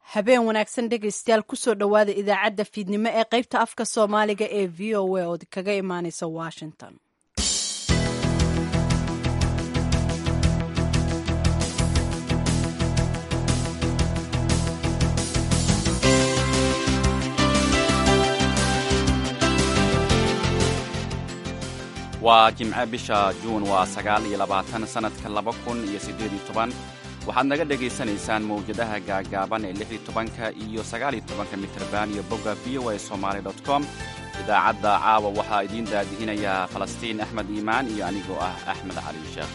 habeen wanaagsan dhegaystayaal kusoo dhowaada idaacadda fiidnimo ee qaybta afka soomaaliga ee v o a ood kaga imaaneysa washington waa jimce bisha juun waa sagaal iyo labaatan sannadka laba kun iyo siddeed iyo toban waxaad naga dhegaysanaysaan mawjadaha gaagaaban ee lix iyo tobanka iyo sagaal iyo tobanka mitrban iyo bogga v o a somaali dot com idaacadda caawa waxaa idiin daadihinayaa falastiin axmed iimaan iyo anigoo ah axmed cali sheekh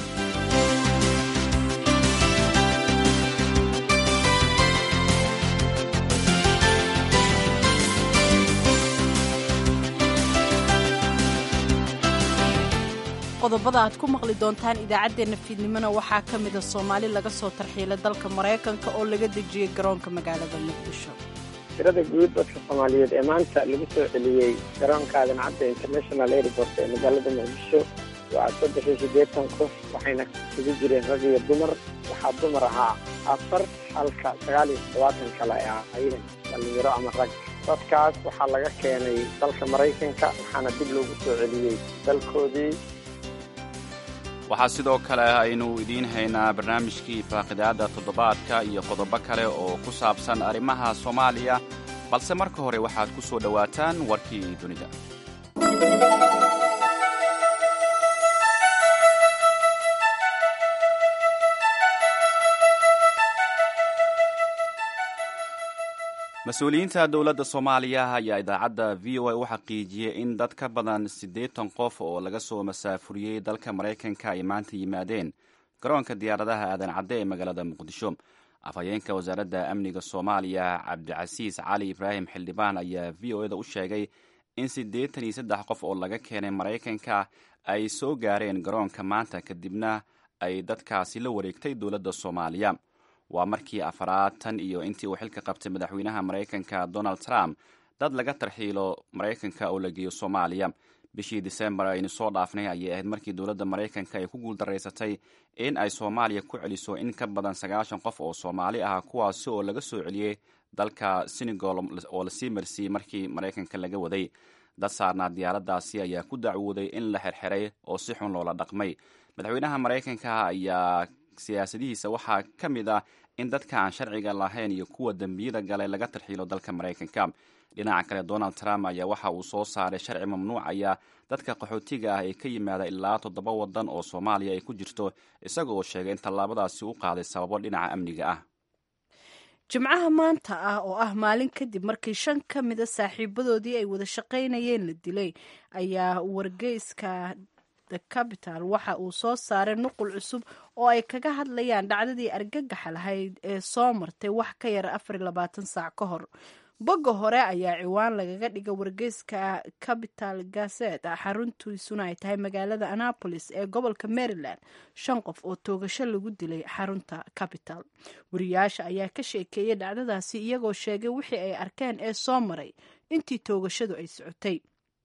qodobada aad ku maqli doontaan idaacaddeenna fiidnimona waxaa ka mida soomaali laga soo tarxiilay dalka maraykanka oo laga dejiyey garoonka magaalada muqdisho tirada guud dadka soomaaliyeed ee maanta lagu soo celiyey garoonka aadan cadda international airport ee magaalada muqdisho waa saddex iyo siddeetan qof waxayna isugu jireen rag iyo dumar waxaa dumar ahaa afar halka sagaal iyo toddobaatan kale ay ahaayeen dhallinyaro ama rag dadkaas waxaa laga keenay dalka maraykanka waxaana dib loogu soo celiyey dalkoodii waxaa sidoo kale aynu idiin haynaa barnaamijkii faaqidaadda toddobaadka iyo qodobo kale oo ku saabsan arrimaha soomaaliya balse marka hore waxaad ku soo dhowaataan warkii dunida mas-uuliyiinta dowladda soomaaliya ayaa idaacadda v o a u xaqiijiyey in dad ka badan siddeetan qof oo laga soo masaafuriyey dalka maraykanka ay maanta yimaadeen garoonka diyaaradaha aadan cadde ee magaalada muqdisho afhayeenka wasaaradda amniga soomaaliya cabdicasiis cali ibraahim xildhibaan ayaa v o eda u sheegay in siddeetan iyo saddex qof oo laga keenay maraykanka ay soo gaareen garoonka maanta kadibna ay dadkaasi la wareegtay dowladda soomaaliya waa markii afaraad tan iyo intii uu xilka qabtay madaxweynaha maraykanka donald trump dad laga tarxiilo maraykanka oo la geeyo soomaaliya bishii disembar aynu soo dhaafnay ayay ahayd markii dowladda maraykanka ay ku guuldaraysatay in ay soomaaliya ku celiso in ka badan sagaashan qof oo soomaali ah kuwaasi oo laga soo celiyey dalka senegal oo lasii marsiiyey markii maraykanka laga waday dad saarnaa diyaaradaasi ayaa ku dacwooday in la xirxiray oo si xun loola dhaqmay madaxweynaha maraykanka ayaa siyaasadihiisa waxaa ka mid ah in dadka aan sharciga lahayn iyo kuwa dembiyada galay laga tarxiilo dalka maraykanka dhinaca kale donald trump ayaa waxa uu soo saaray sharci mamnuucaya dadka qaxootiga ah ee ka yimaada ilaa toddoba waddan oo soomaaliya ay ku jirto isaga oo sheegay in tallaabadaasi u qaaday sababo dhinaca amniga ah jimcaha maanta ah oo ah maalin kadib markii shan ka mida saaxiibadoodii ay wada shaqaynayeen la dilay ayaa wargeyska the capital waxa uu soo saaray nuqul cusub oo ay kaga hadlayaan dhacdadii argagaxa lahayd ee soo martay wax ka yara afar iyo labaatan saac ka hor bogga hore ayaa ciwaan lagaga dhiga wargeyska capital gazet xaruntiisuna ay tahay magaalada annapolis ee gobolka maryland shan qof oo toogasho lagu dilay xarunta capital wariyaasha ayaa ka sheekeeyay dhacdadaasi iyagoo sheegay wixii ay arkeen ee soo maray intii toogashadu ay socotay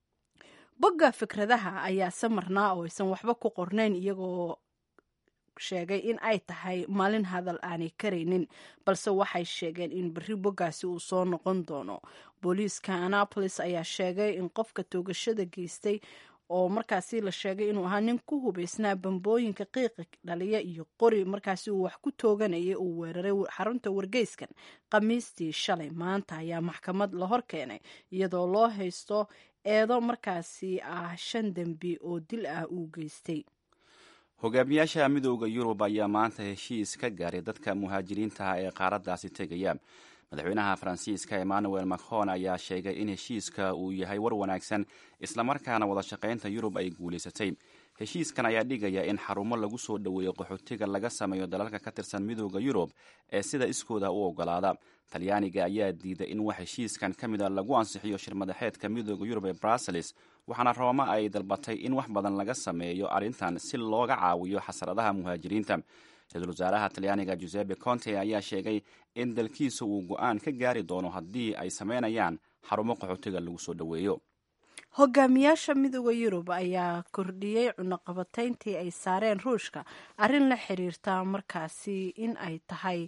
bogga fikradaha ayaa samarnaa oo aysan waxba ku qornayn iyagoo sheegay in ay tahay maalin hadal aanay karaynin balse waxay sheegeen in berri boggaasi uu soo noqon doono booliiska annapolis ayaa sheegay in qofka toogashada geystay oo markaasi la sheegay inuu ahaa nin ku hubaysnaa bambooyinka qiiqa dhaliya iyo qori markaasi uu wax ku tooganayay uu weeraray xarunta wargeyskan khamiistii shalay maanta ayaa maxkamad la hor keenay iyadoo loo haysto eedo markaasi ah shan dembi oo dil ah uu geystay hogaamiyaasha midooda yurub ayaa maanta heshiis ka gaaray dadka muhaajiriintaha ee qaaraddaasi tegaya madaxweynaha faransiiska emmanuel macron ayaa sheegay in heshiiska uu yahay war wanaagsan islamarkaana wada shaqaynta yurub ay guulaysatay heshiiskan ayaa dhigaya in xarumo lagu soo dhoweeyo qaxootiga laga sameeyo dalalka ka tirsan midooda yurub ee sida iskooda u ogolaada talyaaniga ayaa diiday in wax heshiiskan ka mid a lagu ansixiyo shirmadaxeedka midooda yurub ee brussels waxaana rooma ay dalbatay in wax badan laga sameeyo arrintan si looga caawiyo xasradaha muhaajiriinta ra-iisul wasaaraha talyaaniga giuseppe conte ayaa sheegay in dalkiisa uu go-aan ka gaari doono haddii ay sameynayaan xarumo qaxootiga lagu soo dhoweeyo hogaamiyaasha midooda yurub ayaa kordhiyey cunaqabatayntii ay saareen ruushka arrin la xiriirta markaasi in ay tahay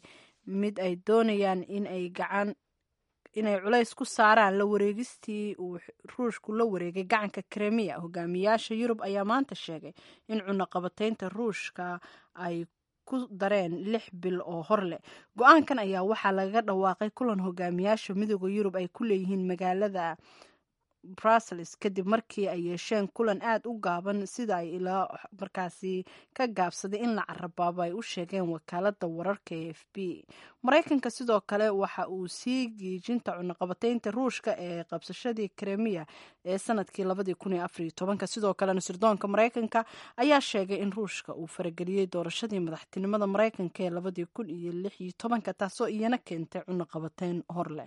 mid ay doonayaan in ay gacan inay culays ku saaraan la wareegistii uu ruushku la wareegay gacanka kremiya hogaamiyaasha yurub ayaa maanta sheegay in cunaqabataynta ruushka ay ku dareen lix bil oo hor leh go-aankan ayaa waxaa lagaga dhawaaqay kulan hogaamiyaasha midooda yurub ay ku leeyihiin magaalada brussels kadib markii ay yeesheen kulan aada u gaaban sida ay ilaa markaasi ka gaabsaday in la carabaabo ay u sheegeen wakaalada wararka e f b maraykanka sidoo kale waxa uu sii giijinta cunaqabataynta ruushka ee qabsashadii kremiya ee sanadkii labadii kun iyo afariyo tobanka sidoo kalena sirdoonka maraykanka ayaa sheegay in ruushka uu farageliyey doorashadii madaxtinimada maraykanka ee labadii kun iyo lix iyo tobanka taasoo iyana keentay cunaqabatayn hor leh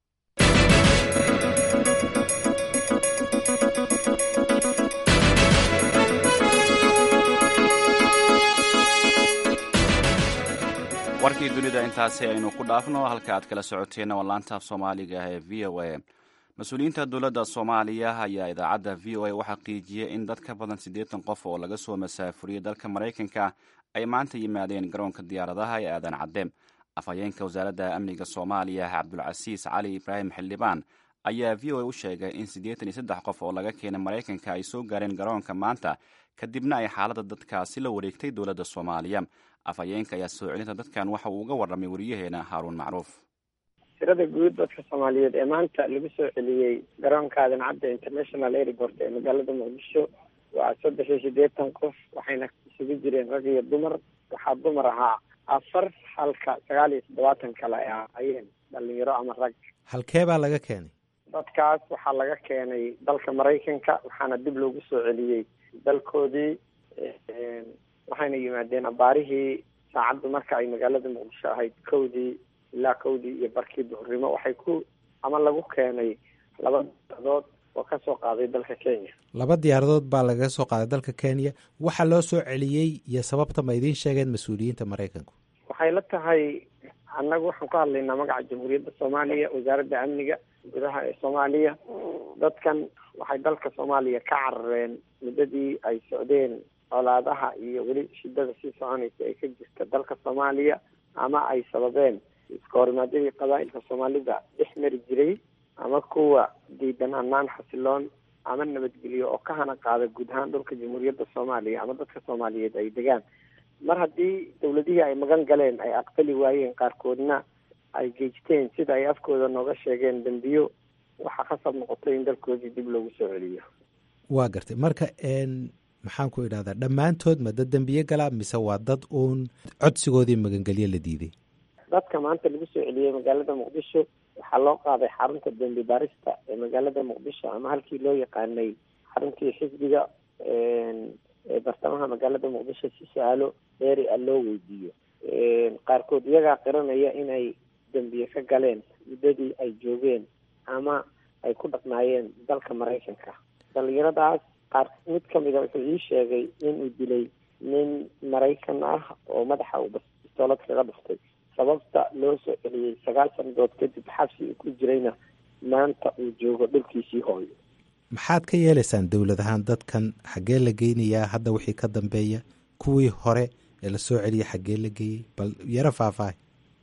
warkii dunida intaasi aynu ku dhaafno halka aad kala socoteenna waa laantaaf soomaaliga ee v o a mas-uuliyiinta dowladda soomaaliya ayaa idaacadda v o a u xaqiijiyey in dad ka badan siddeetan qof oo laga soo masaafuriyey dalka maraykanka ay maanta yimaadeen garoonka diyaaradaha ee aadan caddeem afhayeenka wasaaradda amniga soomaaliya cabdulcasiis cali ibraahim xildhibaan ayaa v o a u sheegay in siddeetan iyo saddex qof oo laga keenay maraykanka ay soo gaareen garoonka maanta kadibna ay xaaladda dadkaasi la wareegtay dowladda soomaaliya afhayeenka ayaa soo celinta dadkan waxa uu uga warramay wariyaheena haaruun macruuf tirada guud dadka soomaaliyeed ee maanta lagu soo celiyey garoonka aadan cadde international airport ee magaalada muqdisho waa saddex iyo siddeetan qof waxayna isugu jireen rag iyo dumar waxaa dumar ahaa afar halka sagaal iyo toddobaatan kale ay ahaayeen dhalinyaro ama rag halkee baa laga keenay dadkaas waxaa laga keenay dalka maraykanka waxaana dib loogu soo celiyey dalkoodii waxayna yimaadeen abaarihii saacaddu marka ay magaalada muqdisho ahayd kowdii ilaa kowdii iyo barkii duhurnimo waxay ku ama lagu keenay laba diyaaradood oo ka soo qaaday dalka kenya laba diyaaradood baa lagaga soo qaaday dalka kenya waxaa loo soo celiyey iyo sababta ma idiin sheegeen mas-uuliyiinta maraykanku waxay la tahay annagu waxaan ku hadlaynaa magaca jamhuuriyadda soomaaliya wasaaradda amniga gudaha ee soomaaliya dadkan waxay dalka soomaaliya ka carareen muddadii ay socdeen colaadaha iyo weli shidada sii soconaysa ee ka jirta dalka soomaaliya ama ay sababeen iska horimaadyadii qabaa-ilka soomaalida dhex mari jiray ama kuwa diidan hanaan xasiloon ama nabadgelyo oo ka hana qaada guud ahaan dhulka jamhuuriyadda soomaaliya ama dadka soomaaliyeed ay degaan mar haddii dawladihii ay magan galeen ay aqbali waayeen qaarkoodna ay geejteen sida ay afkooda nooga sheegeen dambiyo waxaa khasab noqotay in dalkoodii dib loogu soo celiyo waa gartay marka maxaan ku idhahdaa dhammaantood ma dad dembiye galaa mise waa dad uun codsigoodii magangelyo la diiday dadka maanta lagu soo celiyey magaalada muqdisho waxaa loo qaaday xarunta dembi baarista ee magaalada muqdisho ama halkii loo yaqaanay xaruntii xisbiga ee bartamaha magaalada muqdisho si su-aalo dheeri ah loo weydiiyo qaarkood iyagaa qiranaya inay dembiye ka galeen muddadii ay joogeen ama ay ku dhaqnaayeen dalka maraykanka dhalinyaradaas qaar mid kamida wuxuu ii sheegay inuu dilay nin maraykan ah oo madaxa uu bistoolad kaga dhuftay sababta loo soo celiyey sagaal sanadood kadib xabsi uu ku jirayna maanta uu joogo dhulkiisii hooyo maxaad ka yeelaysaan dowlad ahaan dadkan xaggee la geynayaa hadda wixii ka dambeeya kuwii hore ee lasoo celiyay xaggee la geeyey bal yaro faahfaahay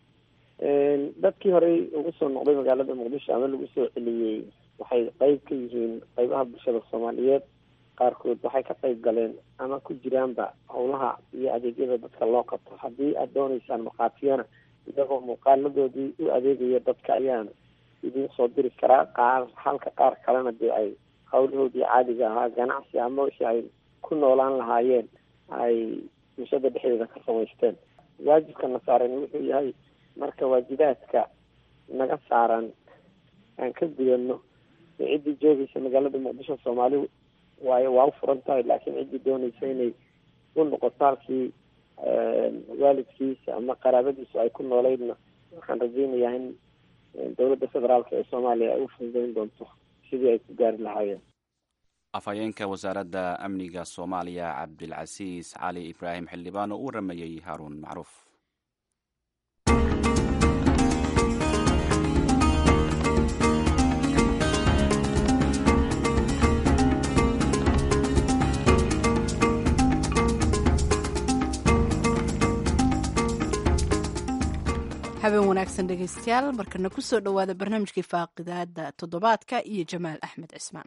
dadkii horey ugu soo noqday magaalada muqdisho ama lagu soo celiyey waxay qeyb ka yihiin qeybaha bulshada soomaaliyeed qaarkood waxay ka qeyb galeen ama ku jiraanba howlaha iyo adeegyada dadka loo qabto haddii aada dooneysaan markhaatiyana iyagoo muuqaaladoodii u adeegaya dadka ayaan idiin soo diri karaa qaar halka qaar kalena dee ay howlahoodii caadiga ahaa ganacsi ama wixii ay ku noolaan lahaayeen ay bulshada dhexdeeda ka samaysteen waajibkana saaran wuxuu yahay marka waajibaadka naga saaran aan ka gudano ciddii joogaysa magaalada muqdisho soomaali waayo waa u furan tahay laakiin ciddii doonaysa inay u noqoto halkii waalidkiisa ama qaraabadiisu ay ku nooleydna waxaan rajeynayaa in dowladda federaalk ee soomaaliya ay u fududeyn doonto sidii ay ku gaari lahaayeen afhayeenka wasaaradda amniga soomaaliya cabdilcasiis cali ibraahim xildhibaan oo u waramayey haaruun macruuf habeen wanaagsan dhegaystayaal markana kusoo dhowaada barnaamijkii faaqidaada toddobaadka iyo jamaal axmed cismaan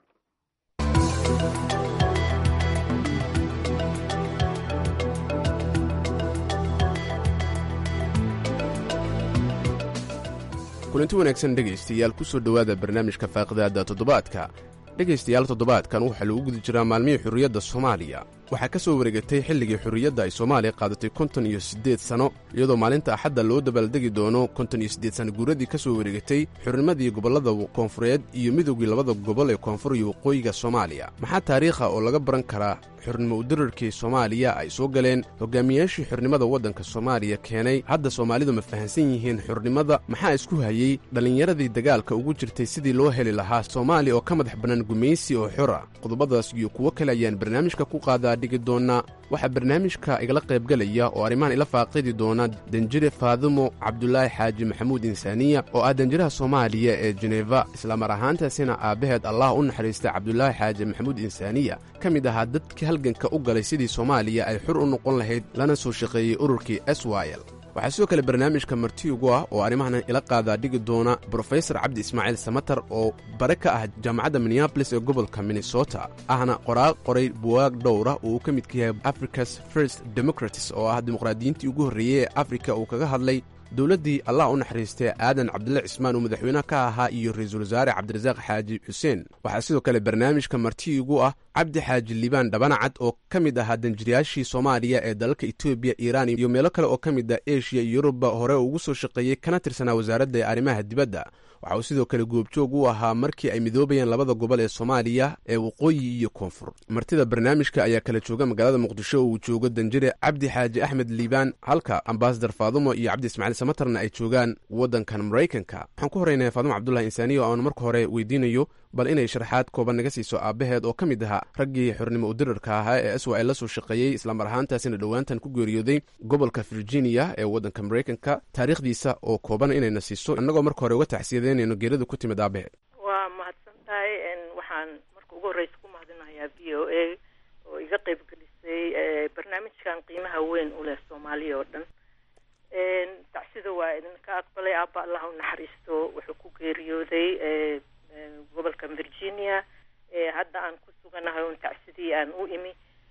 kulanti wanaagsan dhegaystayaal ku soo dhowaada barnaamijka faaqidaada toddobaadka dhegaystayaal toddobaadkan waxaa lagu guda jiraa maalmihii xurriyadda soomaaliya waxaa ka soo wareegatay xilligii xurriyadda ay soomaaliya qaadatay konton iyo siddeed sanno iyadoo maalinta axadda loo dabaaldegi doono konton iyo siddeed sanno guuradii ka soo wareegatay xurnimadii gobollada koonfureed iyo midoogii labada gobol ee koonfur iyo waqooyiga soomaaliya maxaa taariikha oo laga baran karaa xurnimo udirarkii soomaaliya ay soo galeen hogaamiyaashii xurnimada waddanka soomaaliya keenay hadda soomaalidu ma fahansan yihiin xurnimada maxaa isku hayey dhallinyaradii dagaalka ugu jirtay sidii loo heli lahaa soomaaliya oo ka madax bannaan gumaysi oo xora qodobadaas iyo kuwo kale ayaan barnaamijka ku qaadaa dhigi doonaa waxaa barnaamijka igala qaybgelaya oo arrimahan ila faaqidi doona danjire faadumo cabdulaahi xaaji maxamuud insaaniya oo ah danjiraha soomaaliya ee jeneva islamar ahaantaasina aabbaheed allah u naxariista cabdulaahi xaaji maxamuud insaaniya ka mid ahaa dadkii halganka u galay sidii soomaaliya ay xur u noqon lahayd lana soo shaqeeyey ururkii swil waxaa sidoo kale barnaamijka marti ugu ah oo arrimahan ila qaadaa dhigi doona brofesor cabdi ismaaciil samatar oo bare ka ah jaamacadda minneabolis ee gobolka minnesota ahna qoraal qoray buwaag dhowra oo uu ka midka yahay africa's first democratis oo ah dimuqraadiyiintii ugu horreeyey ee afrika uu kaga hadlay dowladdii allah u naxariistay aadan cabdille cismaan uu madaxweynaha ka ahaa iyo ra-iisul wasaare cabdirasaaq xaaji xuseen waxaa sidoo kale barnaamijka marti ugu ah cabdi xaaji liibaan dhabanacad oo ka mid ahaa danjirayaashii soomaaliya ee dalalka etoobiya iiraan iyo meelo kale oo ka mid ah eshiya iyo yuruba hore ugu soo shaqeeyey kana tirsanaa wasaaradda arrimaha dibadda waxa uu sidoo kale goobjoog u ahaa markii ay midoobayeen labada gobol ee soomaaliya ee waqooyi iyo koonfur martida barnaamijka ayaa kala jooga magaalada muqdisho oo uu joogo danjire cabdi xaaji axmed liibaan halka ambasadar faadumo iyo cabdi ismaaciil samatarna ay joogaan waddankan maraykanka waxaan ku horreynaya faadumo cabdulahi insaaniya oo aan marka hore weydiinayo bal inay sharaxaad kooban naga siiso aabbaheed oo ka mid ahaa raggii xornimo udirarka ahaa ee aswa la soo shaqeeyey islamar ahaantaasina dhowaantan ku geeriyooday gobolka virginia ee waddanka maraykanka taariikhdiisa oo kooban inayna siiso annagoo marka hore uga taxsiyadeynayno geerida ku timid aabaheed waa mahadsan tahay waxaan marka ugu horreysa ku mahadinayaa v o a oo iga qeyb gelisay barnaamijkan qiimaha weyn u leh soomaaliya oo dhan tacsida waa idinka aqbalay aaba allah u naxariisto wuxuu ku geeriyooday gobolka virginia hadda aan ku suganahay un tacsidii aan u imi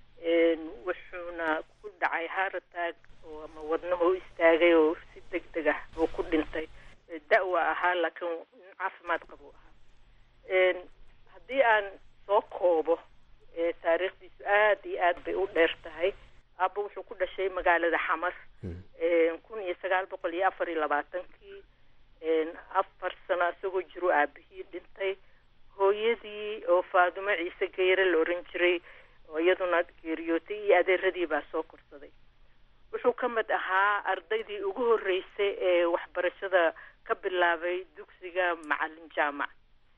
wuxuuna ku dhacay haratag oo ama wadnaho istaagay oo si deg deg ah oo ku dhintay da-wa ahaa laakiin nin caafimaad qabu ahaa haddii aan soo koobo taariikhdiisu aada iyo aad bay u dheer tahay aaba wuxuu ku dhashay magaalada xamar kun iyo sagaal boqol iyo afar iyo labaatankii afar sano isagoo jiro aabihii dhintay hooyadii oo faadumo ciise geyre la oran jiray oo iyaduna geeriyootay iyo adeeradii baa soo korsaday wuxuu ka mid ahaa ardaydii ugu horreysay ee waxbarashada ka bilaabay dugsiga macalin jaamac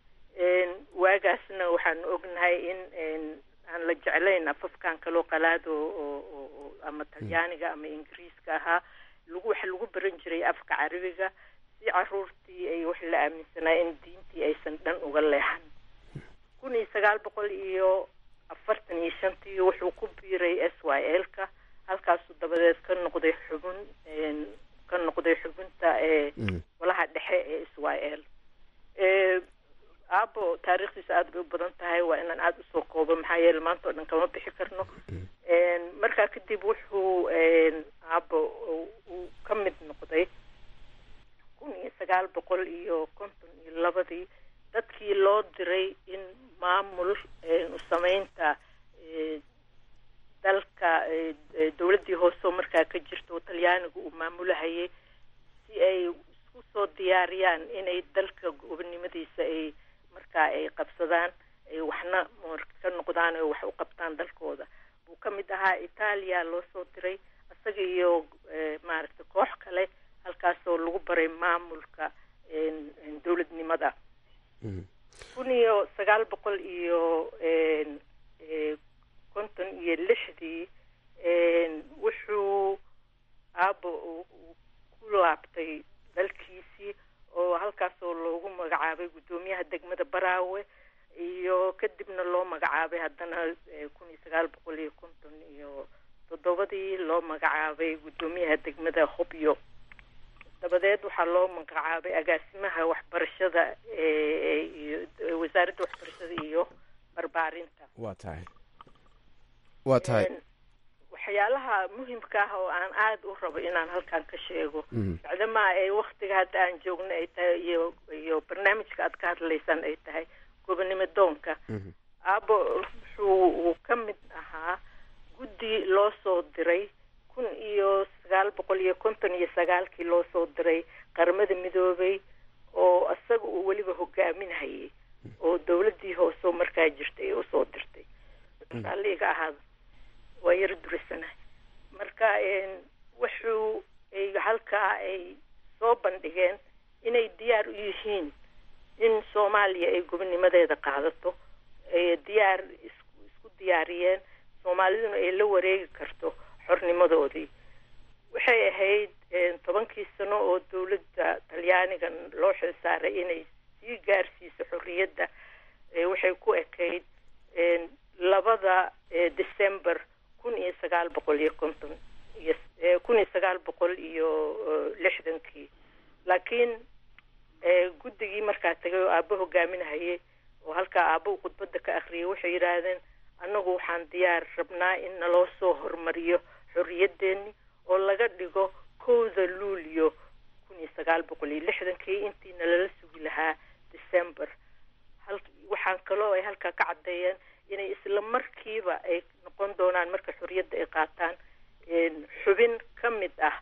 waagaasna waxaanu ognahay in aan la jeclayn afafkan kaloo qalaad oo ama talyaaniga ama ingiriiska ahaa lagu waxa lagu baran jiray afka carabiga si caruurtii ay wax la aaminsanaa in diintii aysan dhan uga leexan kun iyo sagaal boqol iyo afartan iyo shantii wuxuu ku biiray s y l ka halkaasuu dabadeed ka noqday xubin ka noqday xubinta ee golaha dhexe ee s y l aabo taariikhdiisa aada bay u badan tahay waa inaan aada usoo koobo maxaa yeele maanta oo dhan kama bixi karno markaa kadib wuxuu aabo uu ka mid noqday kun iyo sagaal boqol iyo konton iyo labadii dadkii loo diray in maamul usameynta dalka dowladdii hoose oo markaa ka jirta oo talyaanigu uu maamulahayay si ay isku soo diyaariyaan inay dalka gobonimadiisa ay markaa ay qabsadaan ay waxna ka noqdaan oo wax u qabtaan dalkooda buu ka mid ahaa itaaliya loo soo diray isaga iyo maaragtay koox kale halkaasoo lagu baray maamulka dowladnimada kun iyo sagaal boqol iyo konton iyo lixdii wuxuu aabo ku laabtay dalkiisii oo halkaasoo loogu magacaabay guddoomiyaha degmada baraawe iyo kadibna loo magacaabay haddana kun iyo sagaal boqol iyo konton iyo toddobadii loo magacaabay guddoomiyaha degmada hobyo dabadeed waxaa loo magacaabay agaasimaha waxbarashada iyo wasaaradda waxbarashada iyo barbaarinta waa tahay waa tahay waxyaalaha muhimka ah oo aan aada u rabo inaan halkan ka sheego bacdamaa ay waktiga hadda aan joogno ay tahay iyo iyo barnaamijka aad ka hadlaysaan ay tahay gobonimo doonka aabo wuxuu uu ka mid ahaa guddi loo soo diray kun iyo sagaal boqol iyo konton iyo sagaalkii loo soo diray qaramada midoobay oo isaga uu weliba hogaaminhayay oo dawladdii hooseo markaa jirtay ay usoo dirtay raalliga ahaada waa yaro durisanahay marka wuxuu ay halkaa ay soo bandhigeen inay diyaar u yihiin in soomaaliya ay gobonimadeeda qaadato diyaar isku diyaariyeen soomaaliduna ay la wareegi karto xornimadoodii waxay ahayd tobankii sano oo dawladda talyaaniga loo xil saaray inay sii gaarsiiso xorriyadda waxay ku ekayd labada december kun iyo sagaal boqol iyo konton iyo kun iyo sagaal boqol iyo lixdankii laakiin guddigii markaa tagay oo aabbo hogaaminahayay oo halkaa aabbo uu khudbadda ka akhriyay waxay yidhaahdeen annagu waxaan diyaar rabnaa in naloo soo hormariyo xorriyaddeeni oo laga dhigo kowda luulyo kun iyo sagaal boqol iyo lixdankii intii nalala sugi lahaa december hal waxaan kaloo ay halkaa ka caddeeyeen inay isla markiiba ay noqon doonaan marka xorriyadda ay qaataan xubin ka mid ah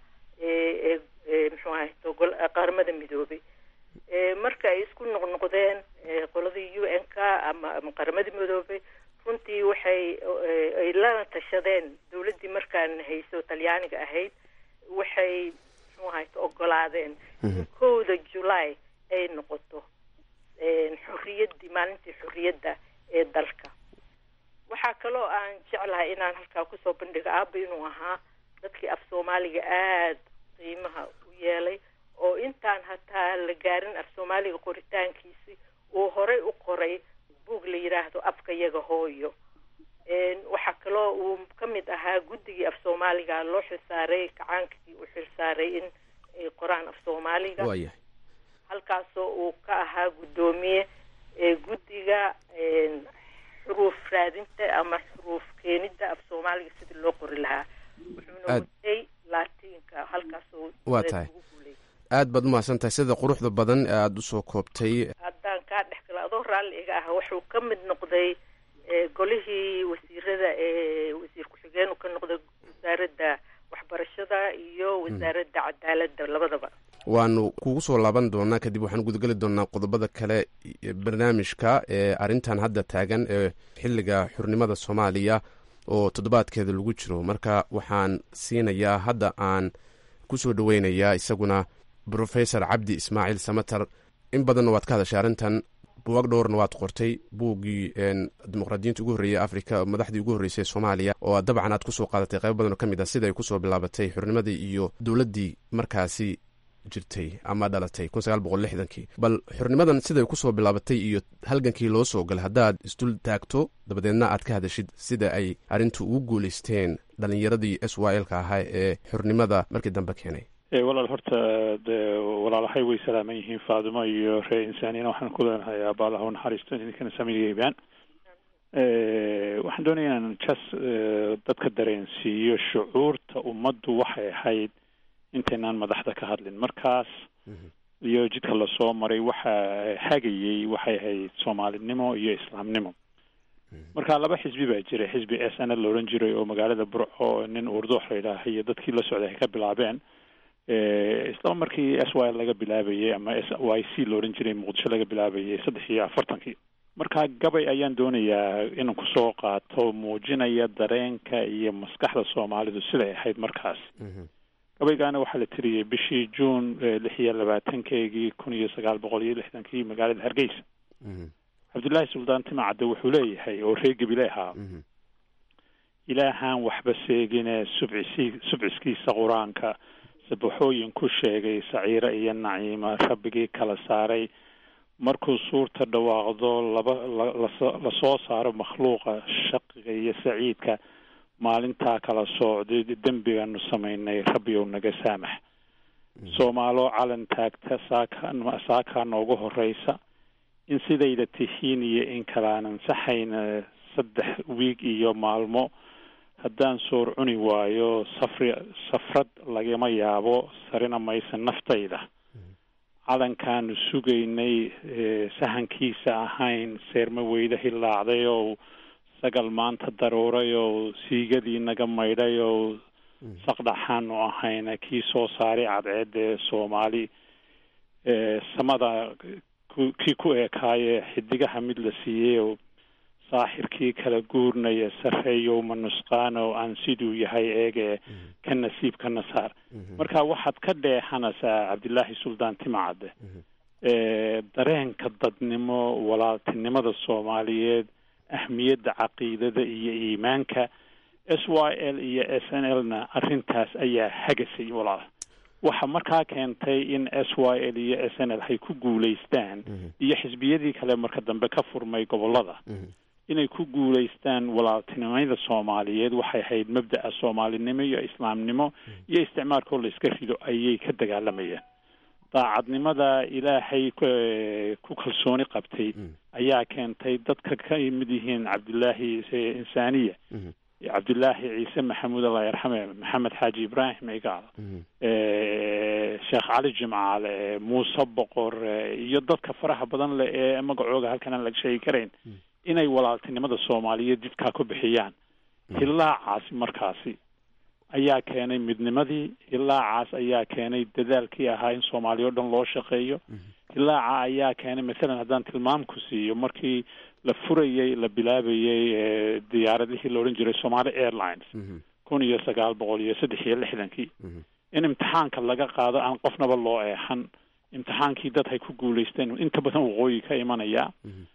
muxuu ahay qaramada midoobay marka ay isku noqnoqdeen qoladii u n k ama ama qaramada midoobay runtii waxay ay lana tashadeen dawladdii markaan hayso talyaaniga ahayd waxay muxuu ahay ogolaadeen in kowda july ay noqoto xorriyaddii maalintii xorriyadda ee dalka waxaa kaloo aan jeclahay inaan halkaa kusoo bandhigo aaba inuu ahaa dadkii af soomaaliga aada qiimaha u yeelay oo intaan hataa la gaarin af soomaaliga qoritaankiisi uu horey u qoray buug la yidhaahdo afka yaga hooyo waxaa kaloo uu ka mid ahaa guddigii af soomaaliga loo xilsaaray kacaankii u xilsaaray in ay qoraan af soomaaliga waayahay halkaasoo uu ka ahaa guddoomiye guddiga xuruuf raadinta ama xuruuf keenidda af soomaaliga sidii loo qori lahaa wuxuuna watay laatiinka halkaasoo waa tahay aad baad umahadsan tahay sida quruxda badan ee aada usoo koobtay haddaan kaa dhex gala adoo raalli iga ah wuxuu ka mid noqday golihii wasiirada ee wasiir ku-xigeen ka noqday wasaaradda waxbarashada iyo wasaaradda cadaaladda labadaba waanu kugu soo laaban doonaa kadib waxaan gudageli doonaa qodobada kale barnaamijka ee arrintan hadda taagan ee xilliga xurnimada soomaaliya oo toddobaadkeeda lagu jiro marka waxaan siinayaa hadda aan kusoo dhaweynayaa isaguna professor cabdi ismaaciil samater in badanna waad ka hadashay arrintan buwaag dhowrna waad qortay buuggii dimuqraadiyiinta ugu horreeyey africa madaxdii ugu horreysay soomaaliya oo dabcan aad kusoo qaadatay qaybo badan oo ka mid ah sida ay kusoo bilaabatay xurnimadii iyo dowladdii markaasi jirtay ama dhalatay kun sagaal boqol lixdankii bal xurnimadan siday kusoo bilaabatay iyo halgankii loo soo galay haddaad isdul taagto dabadeedna aad ka hadashid sida ay arrintu ugu guulaysteen dhalinyaradii s y l ka ahaa ee xurnimada markii dambe keenay walaal horta de walaalahay way salaaman yihiin faadimo iyo ree insaaniyana waxaan ku leenahay abaalaha naxariisto idinkana samigeybaan waxaan doonaya inaan jas dadka dareensiiyo shucuurta ummaddu waxay ahayd intaynaan madaxda ka hadlin markaas iyo jidka lasoo maray waxa hagayey waxay ahayd soomaalinimo iyo islaamnimo marka laba xisbi baa jiray xisbi s n la odhan jiray oo magaalada burco nin urdoox la yidhaaha iyo dadkii la socday ay ka bilaabeen isla markii s y laga bilaabayay ama s y c la odhan jiray muqdisho laga bilaabayay saddex iyo afartankii marka gabay ayaan doonayaa inaan kusoo qaato muujinaya dareenka iyo maskaxda soomaalidu siday ahayd markaas gabaygaana waxaa la tiriyey bishii juun lix iyo labaatankeygii kun iyo sagaal boqol iyo lixdankii magaalada hargeysa cabdullaahi suldaan timacadde wuxuu leeyahay oo reer gebile ahaa ilaahaan waxba seegine subcisi subciskiisa qur-aanka sabaxooyin ku sheegay saciiro iyo naciima rabbigii kala saaray markuu suurta dhawaaqdo laba lasoo saaro makhluuqa shaqiga iyo saciidka maalintaa kala soocday dembigaanu samaynay rabbiyow naga saamax soomaalo calan taagta saaka saakaa noogu horeysa in sidayda tihiin iyo in kale aan ansaxayna saddex wiig iyo maalmo haddaan soor cuni waayo safri safrad lagama yaabo sarina maysa naftayda calankaanu sugaynay sahankiisa ahayn seerma weyda hilaacday oo sagal maanta daruuray oo siigadii naga maydhay oo saqdhaxaanu ahayna kii soo saaray cadceedda ee soomaali samada kii ku eekaaye xidigaha mid la siiyey oo saaxirkii kala guurnaya sarreeyow ma nusqaan oo aan siduu yahay eege ka nasiib kana saar marka waxaad ka dheexanaysaa cabdilaahi suldaan timacadde dareenka dadnimo walaaltinimada soomaaliyeed ahmiyadda caqiidada iyo iimaanka s y l iyo s n l na arrintaas ayaa hagasay walaal waxa markaa keentay in s y l iyo s n l hay ku guulaystaan iyo xisbiyadii kale marka dambe ka furmay gobolada inay ku guulaystaan walaaltinimada soomaaliyeed waxay ahayd mabda'a soomaalinimo iyo islaamnimo iyo isticmaalkoo la iska rido ayay ka dagaalamayeen daacadnimada ilaahay ku kalsooni qabtay ayaa keentay dadka ka mid yihiin cabdilaahi insaaniya cabdilaahi ciise maxamuud allah yarxame maxamed xaaji ibraahim igaal sheekh cali jimcaale muuse boqor iyo dadka faraha badan leh ee magacooga halkan aan laga sheegi karayn inay walaaltinimada soomaaliyeed jidkaa ku bixiyaan hilaacaasi markaasi ayaa keenay midnimadii hilaacaas ayaa keenay dadaalkii ahaa in soomaaliya o dhan loo shaqeeyo hilaaca ayaa keenay masalan haddaan tilmaam ku siiyo markii la furayey la bilaabayey diyaaradihii la odhan jiray somali airlines kun iyo sagaal boqol iyo saddex iyo lixdankii in imtixaanka laga qaado aan qofnaba loo eexan imtixaankii dad hay ku guulaysteen inta badan waqooyi ka imanaya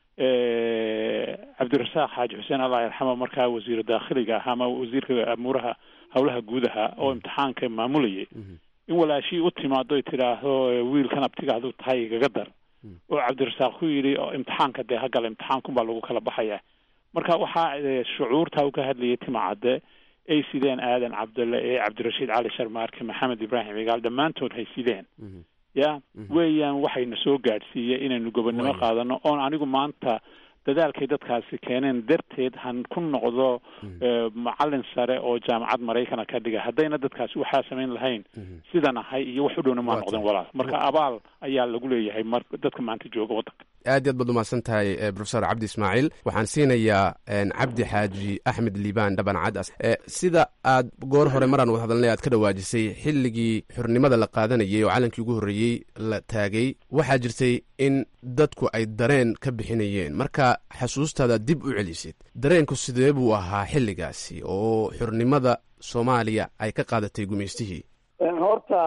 cabdirasaaq xaaji xuseen allah yarxama markaa wasiiru daakhiliga ahaa ama wasiirka amuuraha howlaha guudaha oo imtixaanka maamulayay in walaashii u timaado ay tidhaahdo wiilkan abtiga aduu tahay igaga dar oo cabdirasaaq ku yidhi imtixaanka dee hagala imtixaankunbaa lagu kala baxaya marka waxaa shucuurta u ka hadlayay timacadde ay sideen aadan cabdalle ee cabdirashiid cali sharmaarke maxamed ibraahim igaal dhammaantood hay sideen ya weeyaan waxayna soo gaadhsiiyey inaynu gobonnimo qaadano oon anigu maanta dadaalkay dadkaasi keeneen darteed han ku noqdo macalin sare oo jaamacad maraykana ka dhiga haddayna dadkaasi waxaa samayn lahayn sidan ahay iyo wax u dhowna maa noqdeen walaal marka abaal ayaa lagu leeyahay mar dadka maanta jooga waddanka aad iyo aad baad umahadsan tahay profesor cabdi ismaaciil waxaan siinayaa cabdi xaaji axmed liibaan dhaban cadas sida aad goor hore maraan wad hadalnay aad ka dhawaajisay xilligii xornimada la qaadanayay oo calankii ugu horreeyey la taagay waxaa jirtay in dadku ay dareen ka bixinayeen marka xasuustaada dib u celisid dareenku sidee buu ahaa xilligaasi oo xornimada soomaaliya ay ka qaadatay gumaystihii horta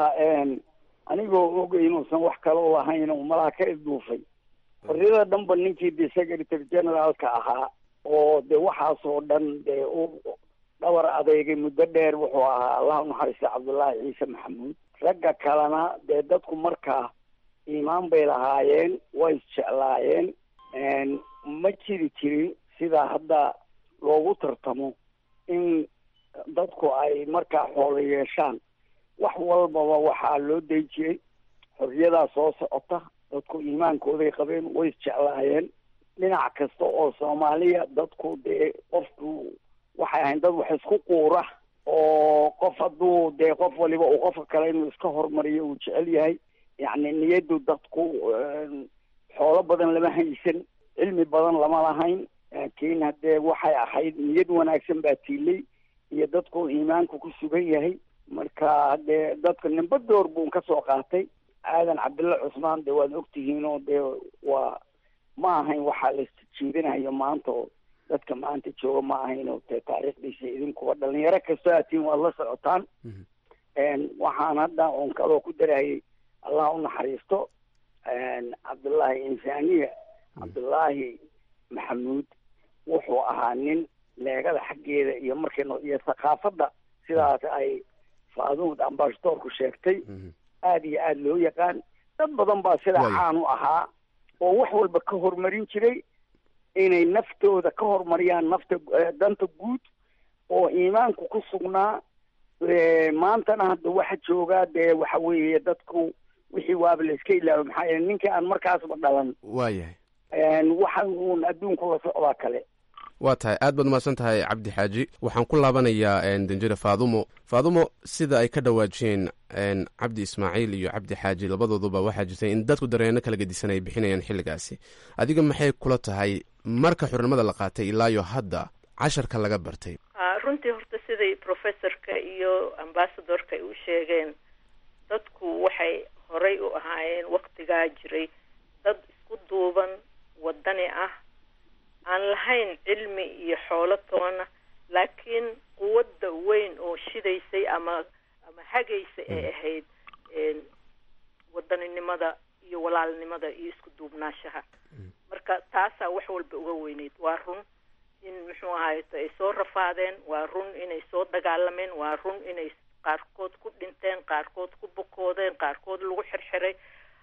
anigoo og inuusan wax kale u ahayn oo malaha ka isduufay xorriyada dhanba ninkii de secretary generaalka ahaa oo de waxaasoo dhan dee u dhabar adeegay muddo dheer wuxuu ahaa allah unaxariista cabdullaahi ciise maxamuud ragga kalena dee dadku markaa iimaan bay lahaayeen way isjeclaayeen ma jiri jirin sidaa hadda loogu tartamo in dadku ay markaa xoolo yeeshaan wax walbaba waxaa loo day jiray xorriyadaa soo socota dadku iimaankooday qabeen way isjeclaayeen dhinac kasta oo soomaaliya dadku dee qofku waxay ahayn dad wax isku quura oo qof hadduu dee qof waliba uu qofka kale inuu iska hormariyo uu jecel yahay yacni niyaddu dadku xoolo badan lama haysan cilmi badan lama lahayn laakiin haddee waxay ahayd niyad wanaagsan baa tiilay iyo dadku iimaanku ku sugan yahay marka haddee dadka nimba door buun ka soo qaatay aadan cabdilla cusmaan dee waad ogtihiin oo dee waa ma ahayn waxaa la jiidinayo maanta oo dadka maanta jooga ma ahayn oo dee taariikhdiisa idinkuba dhalinyaro kastoo aatiin waad la socotaan waxaan hadda oon kaloo ku darayay allah u naxariisto cabdullaahi insaaniya cabdullaahi maxamuud wuxuu ahaa nin leegada xaggeeda iyo markay iyo thaqaafadda sidaas ay faaduud ambashadoorku sheegtay aada iyo aada loo yaqaan dad badan baa sidaa caan u ahaa oo wax walba ka horumarin jiray inay naftooda ka horumariyaan nafta danta guud oo iimaanku ku sugnaa maantana hadda waxa joogaa dee waxa weeye dadku wixii waaba la iska ilaabo maxaa yeele ninkii aan markaasba dhalan waayahay waxa uun adduunku la socdaa kale waa tahay aad baad umahadsan tahay cabdi xaaji waxaan ku laabanayaa danjire faadumo faadumo sida ay ka dhawaajiyeen cabdi ismaaciil iyo cabdi xaaji labadooduba waxaa jirtay in dadku dareenno kala gedisan ay bixinayaan xilligaasi adiga maxay kula tahay marka xurnimada la qaatay ilaayo hadda casharka laga bartay runtii horta siday professorka iyo ambasadorka ay u sheegeen dadku waxay horay u ahaayeen waktigaa jiray dad isku duuban wadani ah aan lahayn cilmi iyo xoolo toona laakiin quwadda weyn oo shidaysay ama ama hagaysa ay ahayd wadaninimada iyo walaalnimada iyo isku duubnaashaha marka taasaa wax walba uga weyneyd waa run in muxuu ahayto ay soo rafaadeen waa run inay soo dagaalameen waa run inay qaarkood ku dhinteen qaarkood ku bukoodeen qaarkood lagu xirxiray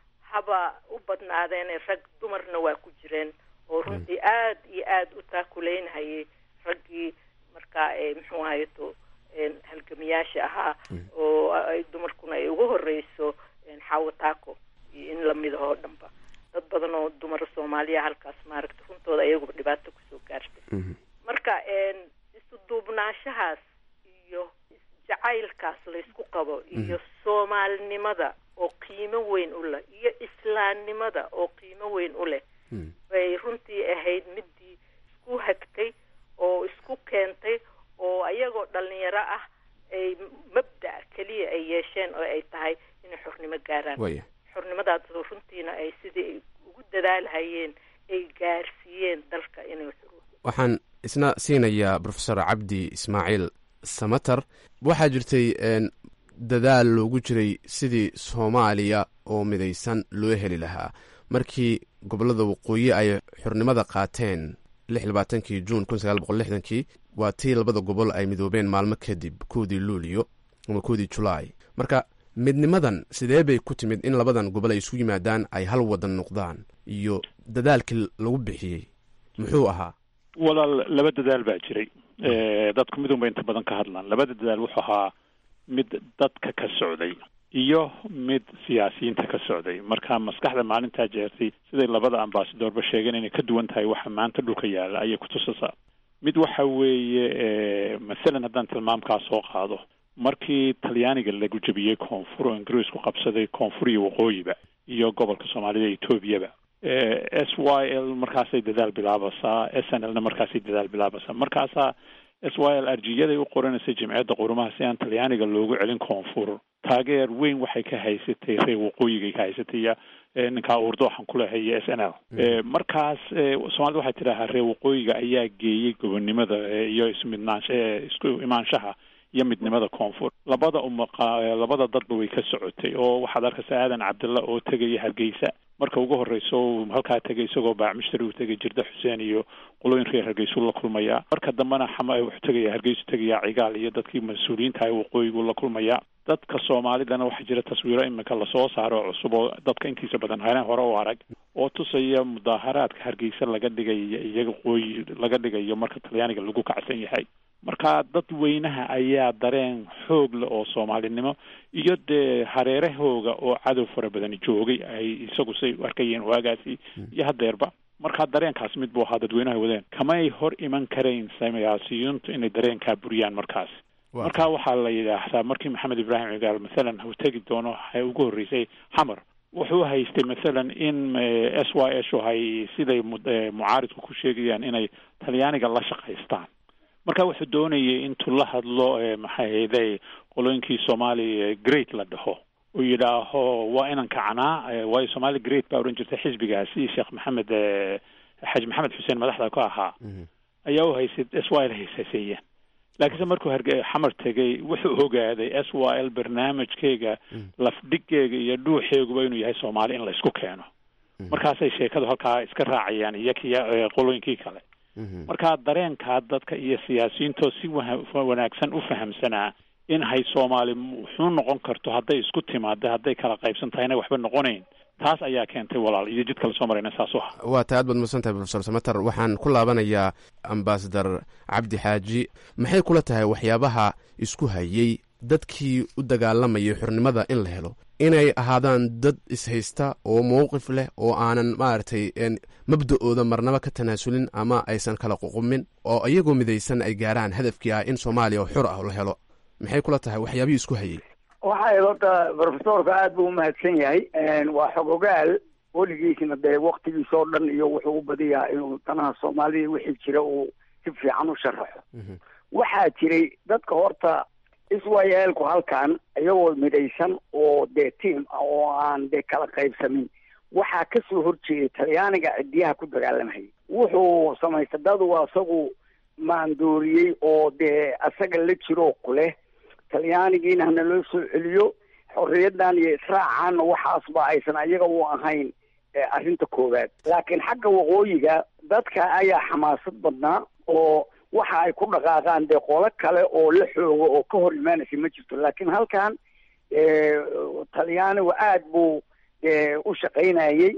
haba u badnaadeene rag dumarna waa ku jireen oo runtii aad iyo aada u taakuleynhayay raggii markaa muxuu ahayto halgamiyaasha ahaa oo ay dumarkuna ay ugu horeyso xaawo taako iyo in lamida oo dhanba dad badan oo dumara soomaaliya halkaas maaragta runtooda ayaguba dhibaato kusoo gaartay marka isu duubnaashahaas iyo jacaylkaas laysku qabo iyo soomaalinimada oo qiimo weyn u leh iyo islaamnimada oo qiimo weyn u leh bay runtii ahayd midii isku hagtay oo isku keentay oo ayagoo dhalinyaro ah ay mabda' keliya ay yeesheen oo ay tahay inay xornimo gaaraan xornimadaas runtiina ay sidii ay ugu dadaalhayeen ay gaarsiiyeen dalka inay waxaan isna siinayaa profesor cabdi ismaaciil samater waxaa jirtay dadaal loogu jiray sidii soomaaliya oo midaysan loo heli lahaa markii gobolada waqooyi ay xornimada qaateen lix labaatankii juun kun sagaal boqol lixdankii waa tii labada gobol ay midoobeen maalmo kadib koodii luulyo ama koodii julaay marka midnimadan sidee bay ku timid in labadan gobol ay isu yimaadaan ay hal wadan noqdaan iyo dadaalkii lagu bixiyey muxuu ahaa walaal laba dadaal baa jiray dadku midunba inta badan ka hadlaan labada dadaal wuxuu ahaa mid dadka ka socday iyo mid siyaasiyiinta ka socday marka maskaxda maalintaa jeertay siday labada ambasadorba sheegeen inay ka duwan tahay waxa maanta dhulka yaalla ayay kutusaysaa mid waxa weeye masalan haddaan tilmaamkaa soo qaado markii talyaaniga lagu jebiyey koonfur oo ingiriisku qabsaday koonfur iyo waqooyiba iyo gobolka soomaalida etoobiyaba s y l markaasay dadaal bilaabaysaa s n l na markaasay dadaal bilaabaysaa markaasaa s y l arjiyaday u qoranaysay jimciyadda qurumaha si aan talyaaniga loogu celin koonfur taageer weyn waxay ka haysatay reer waqooyigay ka haysatay iyo ninkaa urdo waxaan ku lehay iyo s n l markaas soomaalida waxay tidhaahaa reer waqooyiga ayaa geeyey gobonnimada iyo ismidnaansha isku imaanshaha iyo midnimada koonfur labada umaqa labada dadba way ka socotay oo waxaad arkaysa aadan cabdilla oo tegaya hargeysa marka ugu horeyso halkaa tegay isagoo baacmishtari uu tegay jirda xuseen iyo qolooyin reer hargeysuu la kulmayaa marka dambena xama wuxuu tegaya hargeysu tegaya cigaal iyo dadkii mas-uuliyiinta ah waqooyiguu la kulmayaa dadka soomaalidana waxaa jira taswiiro iminka lasoo saaro cusub oo dadka intiisa badan hane hore u arag oo tusaya mudaaharaadka hargeysa laga dhigayo iyaga qooyi laga dhigayo marka talyaaniga lagu kacsan yahay marka dad weynaha ayaa dareen xoog leh oo soomaalinimo iyo dee hareerahooga oo cadow fara badani joogay ay isagu say u arkayeen waagaasi iyo haddeerba marka dareenkaas mid buu ahaa dadweynaha wadeen kamay hor iman karayn siyaasiyiintu inay dareenkaa buriyaan markaas marka waxaa la yidhaahdaa markii maxamed ibraahim cigaal mathalan uu tegi doono waxay ugu horreysay xamar wuxuu haystay mathalan in s y s hay siday mucaaridku ku sheegayaan inay talyaaniga la shaqaystaan marka wuxuu doonayay intuu la hadlo maxay hayday qolooyinkii soomaali great la dhaho uu yidhaaho waa inan kacnaa waayo somaali great baa odhan jirtay xisbigaasi sheekh maxamed xaji maxamed xuseen madaxda ka ahaa ayaa u haysay s y l haysaseeyeen laakiinse markuu harge xamar tegay wuxuu ogaaday s y l barnaamijkeyga lafdhigeyga iyo dhuuxeeguba inuu yahay soomaali in laysku keeno markaasay sheekadu halkaa iska raacayaan iyo kiya qolooyinkii kale marka dareenkaa dadka iyo siyaasiyiintoo si wanaagsan u fahamsanaa in hay soomaali wuxuu noqon karto hadday isku timaado hadday kala qaybsan tahay inay waxba noqonayn taas ayaa keentay walaal iyo jid kale soo marayna saas u ah waa tahay aad baad mahadsan tahay profesor samater waxaan ku laabanayaa ambasadar cabdi xaaji maxay kula tahay waxyaabaha isku hayey dadkii u dagaalamayay xornimada in la helo inay ahaadaan dad ishaysta oo mowqif leh oo aanan maaragtay mabda-ooda marnaba ka tanaasulin ama aysan kala ququmin oo iyagoo midaysan ay gaaraan hadafkii ah in soomaaliya oo xor ah la helo maxay kula tahay waxyaabihii isku hayay waxay horta profesorka aada buu umahadsan yahay waa xogogaal weligiisna dee waktigiisa oo dhan iyo wuxuu u badiyaa inuu danaha soomaalida wixii jira uu si fiican u sharaxo waxaa jiray dadka horta iswayeelku halkan iyagoo midaysan oo dee tiam ah oo aan dee kala qaybsamin waxaa kasoo horjeeday talyaaniga cidiyaha ku dagaalamayay wuxuu samaystay dadu isagu maandooriyey oo dee asaga la jiroo kuleh talyaanigiina hana loo soo celiyo xorriyadan iyo israacaanna waxaasba aysan ayaga u ahayn arrinta koowaad laakiin xagga waqooyiga dadka ayaa xamaasad badnaa oo waxa ay ku dhaqaaqaan dee qolo kale oo la xoogo oo ka hor imaanaysa ma jirto laakiin halkan talyaanigu aada buu u shaqaynayey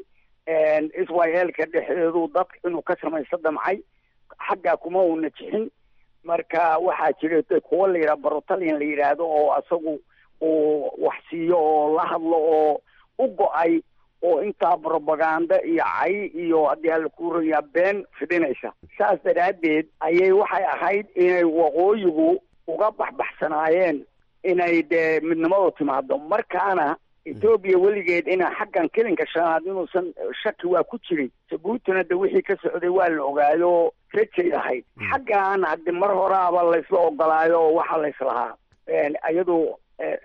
israelka dhexdeedu dadka inuu ka samaysto damcay xaggaa kuma uuna jixin marka waxaa jira kuwa la yidhaha barotalian la yidhaahdo oo isagu uu wax siiyo oo la hadlo oo u go-ay oo intaa propaganda iyo cay iyo haddii alla kuurayaa been fidhinaysa saas daraaddeed ayay waxay ahayd inay waqooyigu uga baxbaxsanaayeen inay dee midnimadu timaado markaana etoobiya weligeed ina xaggan kelinka shanaad inuusan shaki waa ku jiray jabuutina de wixii ka socday waa la ogaayo rajay ahayd xaggan haddi mar horaaba laysla ogolaayo oo waxa layslahaa iyadu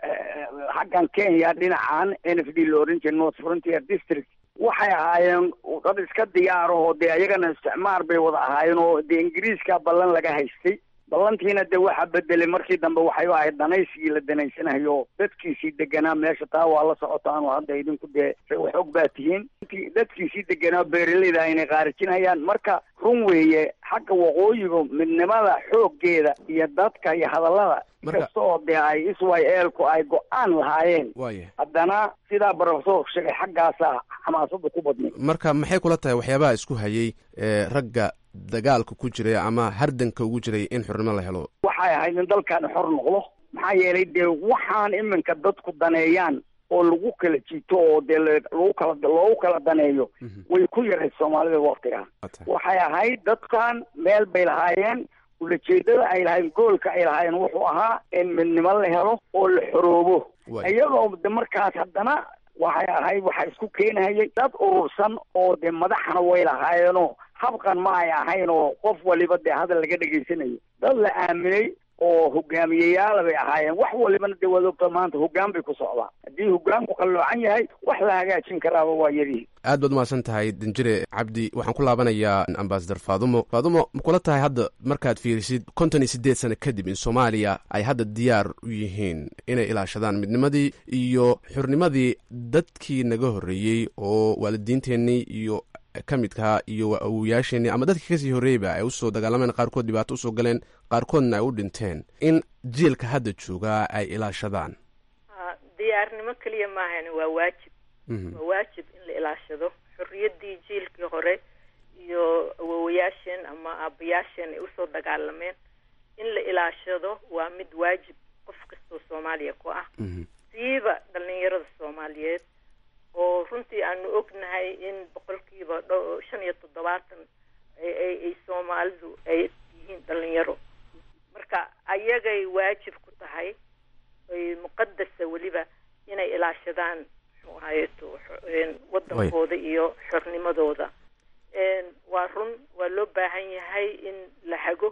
xaggan kenya dhinacan n f d la oran jiray north frontier district waxay ahaayeen dad iska diyaarahoo dee ayagana isticmaar bay wada ahaayeen oo dee ingiriiska ballan laga haystay ballantiina de waxa bedelay markii dambe waxay ahayd danaysigii la danaysanayo dadkiisii deganaa meesha taa waa la socotaanoo hadda idinku dee waxog baa tihiin dadkiisii deganaa beeraleyda inay qaarijinayaan marka run weeye xagga waqooyiga midnimada xooggeeda iyo dadka iyo hadallada kasta oo dee ay israelku ay go-aan lahaayeen haddana sidaa profesorku sheegay xaggaasaa xamaasada ku badnay marka maxay kula tahay waxyaabaha isku hayay ragga dagaalka ku jiray ama hardanka ugu jiray in xornimo la helo waxay ahayd in dalkaani xor noqdo maxaa yeelay dee waxaan iminka dadku daneeyaan oo lagu kala jiito oo dee lagu kala loogu kala daneeyo way ku yarayd soomaalida waktigaa waxay ahayd dadkan meel bay lahaayeen ulajeedada ay lahayn goolka ay lahaayeen wuxuu ahaa in midnimo la helo oo la xoroobo iyagoo de markaas haddana waxay ahayd waxaa isku keenayay dad urursan oo dee madaxna way lahaayeenoo habqan ma ay ahayn oo qof waliba dee hadal laga dhegaysanayo dad la aaminay oo hogaamiyeyaala bay ahaayeen wax walibana dee waad ogta maanta hoggaan bay ku socdaan haddii hoggaanku qalloocan yahay wax la hagaajin karaaba waa yarihi aad baad umahadsan tahay danjire cabdi waxaan ku laabanayaa ambasador faadumo faadumo ma kula tahay hadda markaad fiirisid konton iyo siddeed sano kadib in soomaaliya ay hadda diyaar u yihiin inay ilaashadaan midnimadii iyo xurnimadii dadkii naga horreeyey oo waalidiinteennii iyo ka midkaa iyo awoyaasheenii ama dadkii kasii horreeyba ay usoo dagaalameen qaarkood dhibaato usoo galeen qaarkoodna ay u dhinteen in jiilka hadda joogaa ay ilaashadaan diyaarnimo keliya maahan waa waajib waa waajib in la ilaashado xorriyaddii jiilkii hore iyo awowayaasheen ama aabayaasheen ay usoo dagaalameen in la ilaashado waa mid waajib qof kastoo soomaaliya ku ah siiba dhalinyarada soomaaliyeed oo runtii aanu ognahay in boqolkiiba dho shan iyo toddobaatan ay soomaalidu ay yihiin dhalinyaro marka ayagay waajib ku tahay ay muqadasa weliba inay ilaashadaan muxuu ahayeto wadankooda iyo xornimadooda waa run waa loo baahan yahay in la hago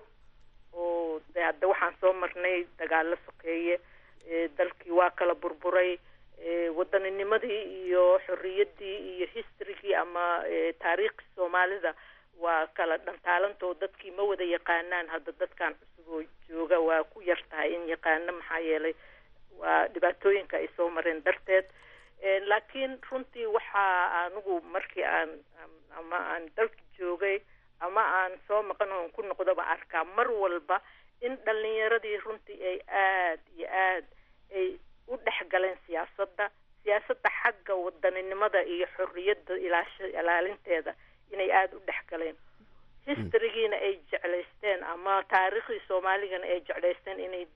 oo de hadda waxaan soo marnay dagaalo sokeeye dalkii waa kala burburay waddaninimadii iyo xorriyaddii iyo historygii ama taariikhii soomaalida waa kala dhantaalantoo dadkii ma wada yaqaanaan hadda dadkan cusub oo jooga waa ku yar tahay in yaqaano maxaa yeelay waa dhibaatooyinka ay soo mareen darteed laakiin runtii waxaa anigu markii aan ama aan dalka joogay ama aan soo maqan oon ku noqdoba arkaa mar walba in dhalinyaradii runtii ay aad iyo aad ay u dhex galeen siyaasadda siyaasadda xagga wadaninimada iyo xorriyadda ilaasha ilaalinteeda inay aada u dhex galeen historygiina ay jeclaysteen ama taariikhdii soomaaligana ay jeclaysteen inay dib u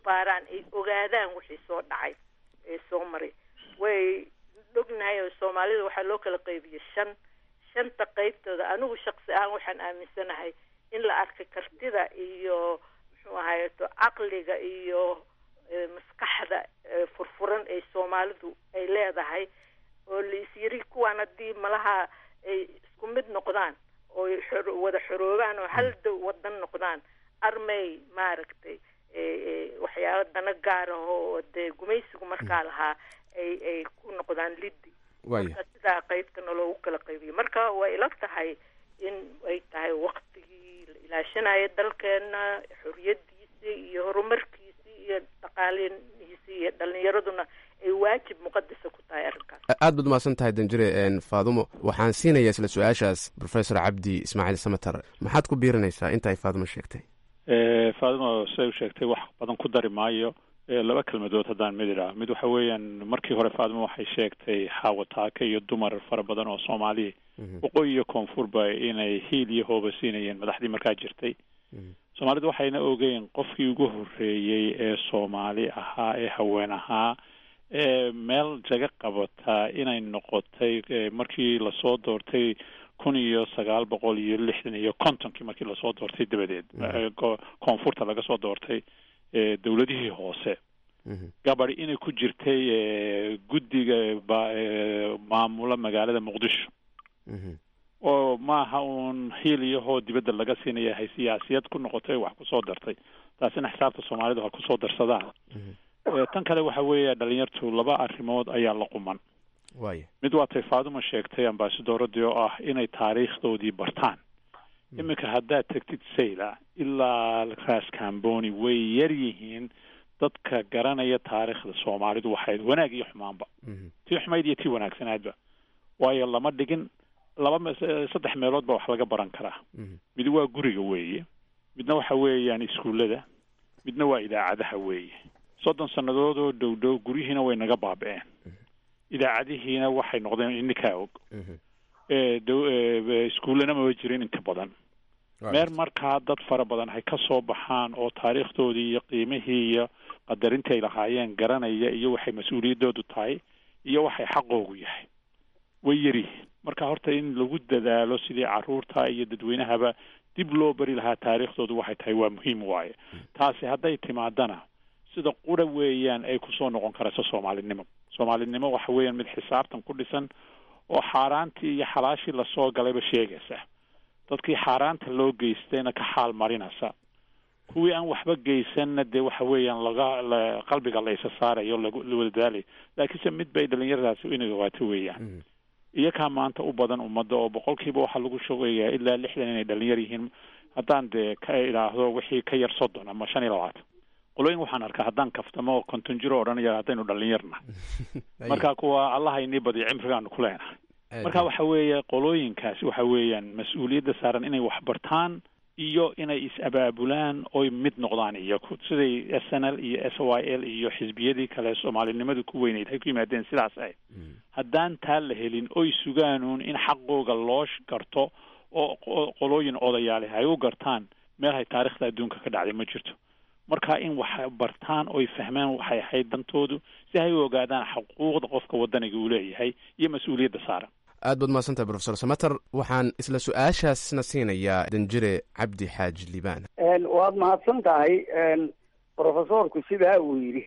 baaraan ay ogaadaan wixii soo dhacay ee soo maray way ognahay oo soomaalida waxaa loo kala qaybiyey shan shanta qaybtooda anigu shaqsi ahaan waxaan aaminsanahay in la arkay kartida iyo muxuu ahayeto caqliga iyo maskaxda furfuran ee soomaalidu ay leedahay oo laisyiri kuwaan haddii malaha ay isku mid noqdaan oo wada xoroobaan oo hal dow wadan noqdaan armay maaragtay waxyaaba dana gaara oo dee gumaysigu markaa lahaa ay ay ku noqdaan liddi marka sidaa qaybtana loogu kala qaybiyo marka way ila tahay in ay tahay waktigii la ilaashanayo dalkeena xoriyadiisii iyo horumarkiisii iyo dhaqaalihiisii iyo dhalinyaraduna ay waajib muqadasa ku tahay arrinkaas aad baad umahadsan tahay danjire faadumo waxaan siinayaa isla su-aashaas professor cabdi ismaaciil samater maxaad ku biirinaysaa inta ay faadumo sheegtay faadumo siday u sheegtay wax badan ku dari maayo laba kelmadood haddaan mid idhaah mid waxa weeyaan markii hore faadumo waxay sheegtay xaawataaka iyo dumar fara badan oo soomaaliya waqooyi iyo koonfurba inay hiil iyo hooba siinayeen madaxdii markaa jirtay soomaalidu waxayna ogeyn qofkii ugu horreeyey ee soomaali ahaa ee haween ahaa ee meel jaga qabataa inay noqotay markii lasoo doortay kun iyo sagaal boqol iyo lixdan iyo kontonkii markii lasoo doortay dabadeed koonfurta laga soo doortay dowladihii hoose gabadi inay ku jirtay guddiga maamula magaalada muqdisho oo maaha uun hiil iyo hoo dibadda laga siinaya hay siyaasiyad ku noqotay wax kusoo dartay taasina xisaabta soomaalidu ha kusoo darsadaan tan kale waxa weeye dhalinyartu laba arrimood ayaa la quman waaya mid waa tay faaduma sheegtay ambasadoradii oo ah inay taariikhdoodii bartaan iminka haddaad tegtid sayla ilaa raas camboni way yar yihiin dadka garanaya taariikhda soomaalidu waxayd wanaag iyo xumaanba tii xumayd iyo tii wanaagsanaadba waayo lama dhigin laba saddex meelood ba wax laga baran karaa mid waa guriga weeye midna waxa weeyaan iskuullada midna waa idaacadaha weeye soddon sannadood oo dhow dhow guryihiina way naga baaba-een idaacadihiina waxay noqdeen ininkaa og iskuullana maba jirin inta badan meer markaa dad fara badan hay ka soo baxaan oo taariikhdoodii iyo qiimihii iyo qadarintii ay lahaayeen garanaya iyo waxay mas-uuliyaddoodu tahay iyo waxay xaqoogu yahay way yaryihiin marka horta in lagu dadaalo sidii caruurta iyo dadweynahaba dib loo bari lahaa taariikhdoodu waxay tahay waa muhiim waaye taasi hadday timaadana sida qura weeyaan ay kusoo noqon karayso soomaalinimo soomaalinimo waxa weeyaan mid xisaabtan ku dhisan oo xaaraantii iyo xalaashii lasoo galayba sheegaysa dadkii xaaraanta loo geystayna ka xaal marinaysa kuwii aan waxba geysanna dee waxa weeyaan laga la qalbiga la isa saarayo lagu la wadadaalayo laakiinse mid bay dhalinyaradaasi inay ogaato weeyaan iyakaa maanta u badan ummadda oo boqolkiiba waxaa lagu sheegayaa ilaa lixdan inay dhalinyar yihiin haddaan dee ka idhaahdo wixii ka yar soddon ama shan iyo labaatan qolooyin waxaan arkaa haddaan kaftamo oo konton jiro odhanaya haddaynu dhalinyarna marka kuwa allaha inii badiyo cimrigaanu ku leenahay marka waxa weeye qolooyinkaasi waxa weeyaan mas-uuliyadda saaran inay wax bartaan iyo inay is-abaabulaan oy mid noqdaan iyaku siday s n l iyo s y l iyo xisbiyadii kale soomaalinimadu ku weyneyd hay ku yimaadeen sidaas ahayd haddaan taa la helin oy sugaanuun in xaqooga loo garto oo qolooyin odayaale hay u gartaan meel hay taarikhda adduunka ka dhacday ma jirto marka in wax bartaan oy fahmaan waxay ahayd dantoodu si hay u ogaadaan xuquuqda qofka wadaniga uu leeyahay iyo mas-uuliyadda saaran aad baad mahadsantahay profesor samater waxaan isla su-aashaasna siinayaa danjire cabdi xaaji liibaan waad mahadsan tahay profesorku sidaa uu yidhi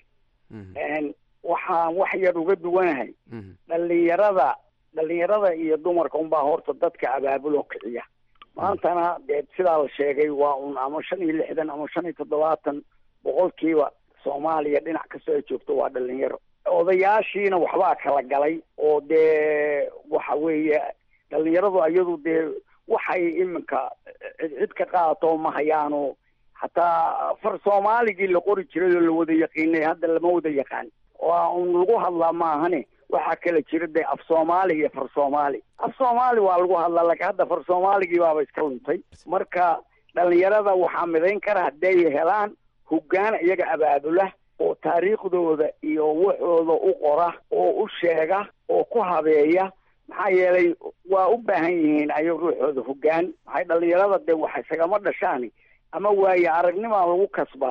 waxaan wax yar uga duwanahay dhalinyarada dhalinyarada iyo dumarka unbaa horta dadka abaabuloo kiciya maantana dee sidaa la sheegay waa un ama shan iyo lixdan ama shan iyo toddobaatan boqolkiiba soomaaliya dhinac kastoo ay joogto waa dhalinyaro odayaashiina waxbaa kala galay oo dee waxa weeye dhalinyaradu iyadu dee waxay iminka cid cid ka qaadato ma hayaano hataa far soomaaligii la qori jiray oo la wada yaqiinay hadda lama wada yaqaan waa un lagu hadlaa maahane waxaa kala jira dee af soomaali iyo far soomaali af soomaali waa lagu hadlaa laakiin hadda far soomaaligii baaba iska luntay marka dhalinyarada waxaa midayn kara hadday helaan hoggaan iyaga abaabula oo taariikhdooda iyo waxooda u qora oo u sheega oo ku habeeya maxaa yeelay waa u baahan yihiin ayaga ruuxooda hoggaan maxay dhalinyarada dee wax isagama dhashaan ama waaye aragnimaa lagu kasbaa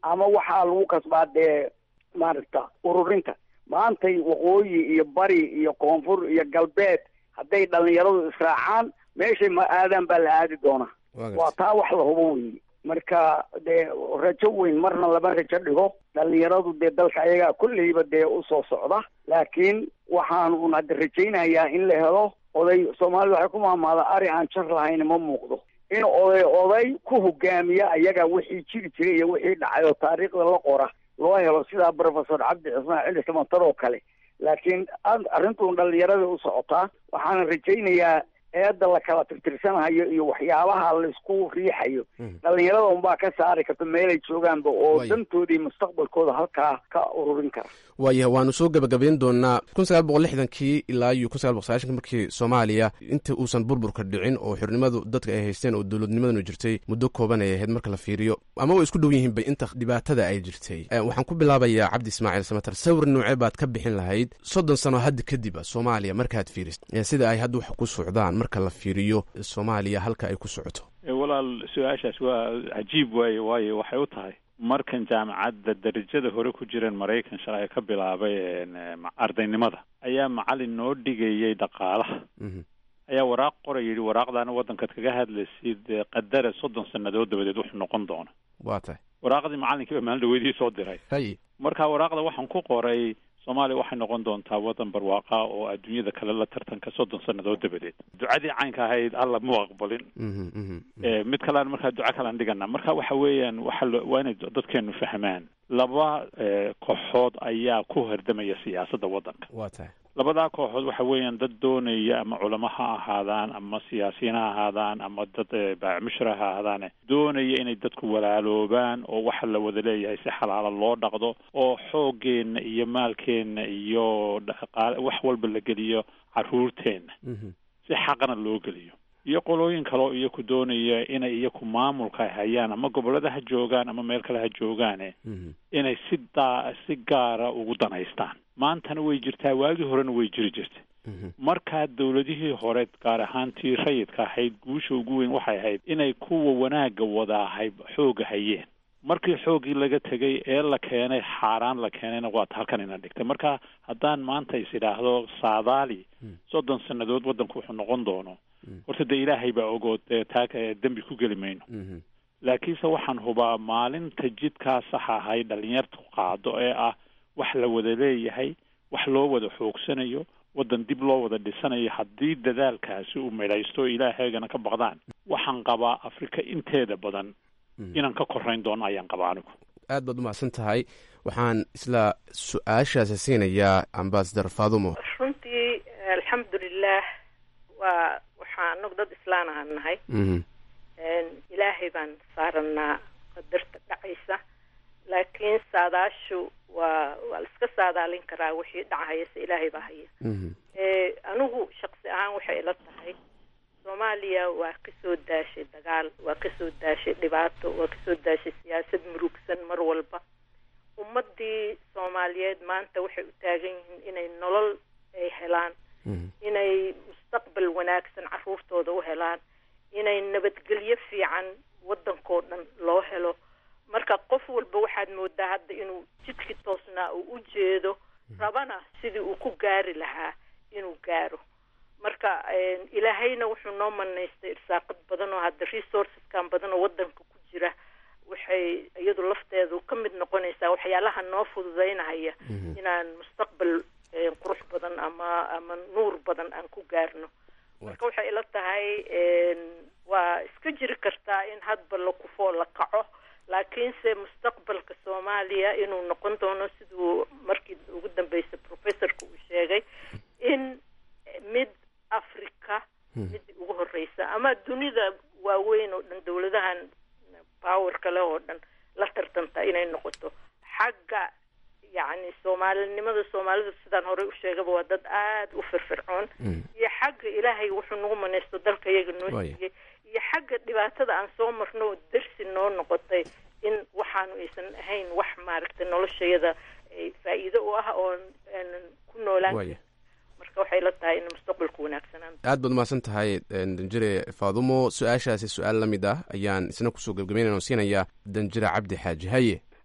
ama waxaa lagu kasbaa dee maaragta ururinta maantay waqooyi iyo bari iyo koonfur iyo galbeed hadday dhalinyaradu israacaan meeshay ma aadaan baa la aadi doonaa waa taa wax la hubo weeye marka dee rajo weyn marna lama rajo dhigo dhalinyaradu dee dalka ayagaa kolleyba dee usoo socda laakiin waxaan un hadda rajaynayaa in la helo oday soomaalida waxay ku maamaada ari aan jar lahayn ma muuqdo in oday oday ku hogaamiya ayaga wixii jiri jiray iyo wixii dhacay oo taariikhda la qora loo helo sidaa professor cabdi cismaan cili samatar oo kale laakiin arrintuun dhalinyarada u socotaa waxaana rajaynayaa eedda la kala tirtirsanayo iyo waxyaabaha laisku riixayo dhalinyarada unbaa ka saari karta meelay joogaanba oo dantoodii mustaqbalkooda halkaa ka ururin kara waaya waanu soo gebagabayn doonaa kun sagaal boqol lixdankii ilaa iyo kun sagaal boqol sagaashanki markii soomaaliya inta uusan burburka dhicin oo xornimadu dadka ay haysteen oo dowladnimadanu jirtay muddo kooban ay ahayd marka la fiiriyo ama way isku dhow yihiin bay inta dhibaatada ay jirtay waxaan ku bilaabayaa cabdi ismaaciil samatar sawir noocee baad ka bixin lahayd soddon sano hadda kadib a soomaaliya markaad fiirist sida ay hadda wax ku socdaan marka la fiiriyo soomaaliya halka ay ku socoto walaal su-aashaas waa cajiib waaye waayo waxay u tahay markan jaamacadda darajada hore ku jireen maraykan shalay ka bilaabay ardaynimada ayaa macalin noo dhigayay dhaqaalaha ayaa waraaq qoray yidhi waraaqdaana waddankaad kaga hadlaysid qadara soddon sannadood dabadeed wuxuu noqon doona waa tahay waraaqdii macalinkii baa maalin dhaweydii soo diray hay marka waraaqda waxaan ku qoray soomaaliya waxay noqon doontaa waddan barwaaqa oo adduunyada kale la tartanka soddon sannadood dabadeed ducadii caynka ahayd alla mu aqbalin mid kalean markaa duco kalean dhigana marka waxa weeyaan waxa waa inay dadkeenu fahmaan laba kooxood ayaa ku hardamaya siyaasadda waddanka waa tahay labadaa kooxood waxa weeyaan dad doonaya ama culamo ha ahaadaan ama siyaasiyiin ha ahaadaan ama dad baacmushra ha ahaadaane doonaya inay dadku walaaloobaan oo waxa la wada leeyahay si xalaala loo dhaqdo oo xooggeenna iyo maalkeenna iyo dhaqaale wax walba la geliyo carruurteenna si xaqna loo geliyo iyo qolooyin kaleo iyaku doonaya inay iyaku maamulka hayaan ama gobollada ha joogaan ama meel kale ha joogaane inay si daa si gaara ugu danaystaan maantana way jirtaa waagii horena way jiri jirtay markaa dowladihii hore gaar ahaantii rayidka ahayd guusha ugu weyn waxay ahayd inay kuwa wanaagga wadaahay xoogga hayeen markii xooggii laga tegay ee la keenay xaaraan la keenayna waata halkan ina dhigtay marka haddaan maanta is idhaahdo saadaali soddon sannadood waddanku wuxuu noqon doono horta dee ilaahay baa ogood dee taa dembi ku geli mayno laakiinse waxaan hubaa maalinta jidkaa saxa ahay dhalinyartu qaado ee ah wax la wada leeyahay wax loo wada xoogsanayo waddan dib loo wada dhisanayo haddii dadaalkaasi uu midhaysto ilaahaygana ka baqdaan waxaan qabaa afrika inteeda badan inaan ka korayn doono ayaan qabaa anigu aad baad umahadsan tahay waxaan isla su-aashaasi siinayaa ambasador fadumo runtii alxamdulilah waa waxaa anagu dad islaan ahaan nahay ilaahay baan saaranaa qadarta dhacaysa laakiin saadaashu waa waa la iska saadaalin karaa wixii dhacahaya se ilaahay baa haya anigu shaqsi ahaan waxay ila tahay soomaaliya waa kasoo daashay dagaal waa kasoo daashay dhibaato waa kasoo daashay siyaasad murugsan mar walba ummadii soomaaliyeed maanta waxay u taagan yihiin inay nolol ay helaan inay mustaqbal wanaagsan caruurtooda u helaan inay nabadgelyo fiican waddankoo dhan loo helo marka qof walba waxaad moodaa hadda inuu jidkii toosnaa uu u jeedo rabana sidii uu ku gaari lahaa inuu gaaro marka ilaahayna wuxuu noo manaystay irsaaqad badan oo hadda resourceskan badan oo waddanka ku jira waxay iyadu lafteedu ka mid noqonaysaa waxyaalaha noo fududeynahaya inaan mustaqbal qurux badan ama ama nuur badan aan ku gaarno marka waxay ila tahay waa iska jiri kartaa in hadba la kufoo la kaco laakiinse mustaqbalka soomaaliya inuu noqon doono siduu markii ugu dambeysay professorka uu sheegay in mid africa mid ugu horeysa ama dunida waaweyn oo dhan dowladahan powerka leh oo dhan la tartanta inay noqoto xagga yacni soomaalinimada soomaalida sidaan horey u sheegaba waa dad aada u firfircoon iyo xagga ilaahay wuxuu nagu manaysto dalka iyaga noo siiyey iyo xagga dhibaatada aan soo marno oo darsi noo noqotay in waxaanu aysan ahayn wax maaragtay noloshayada faa-iido u ah oo aanan ku noolaan marka waxay la tahay in mustaqbalku wanaagsanaan aad baad umahadsan tahay danjire faadumo su-aashaasi su-aal la mid ah ayaan isna kusoo gebgabeynana siinayaa danjire cabdi xaaji haye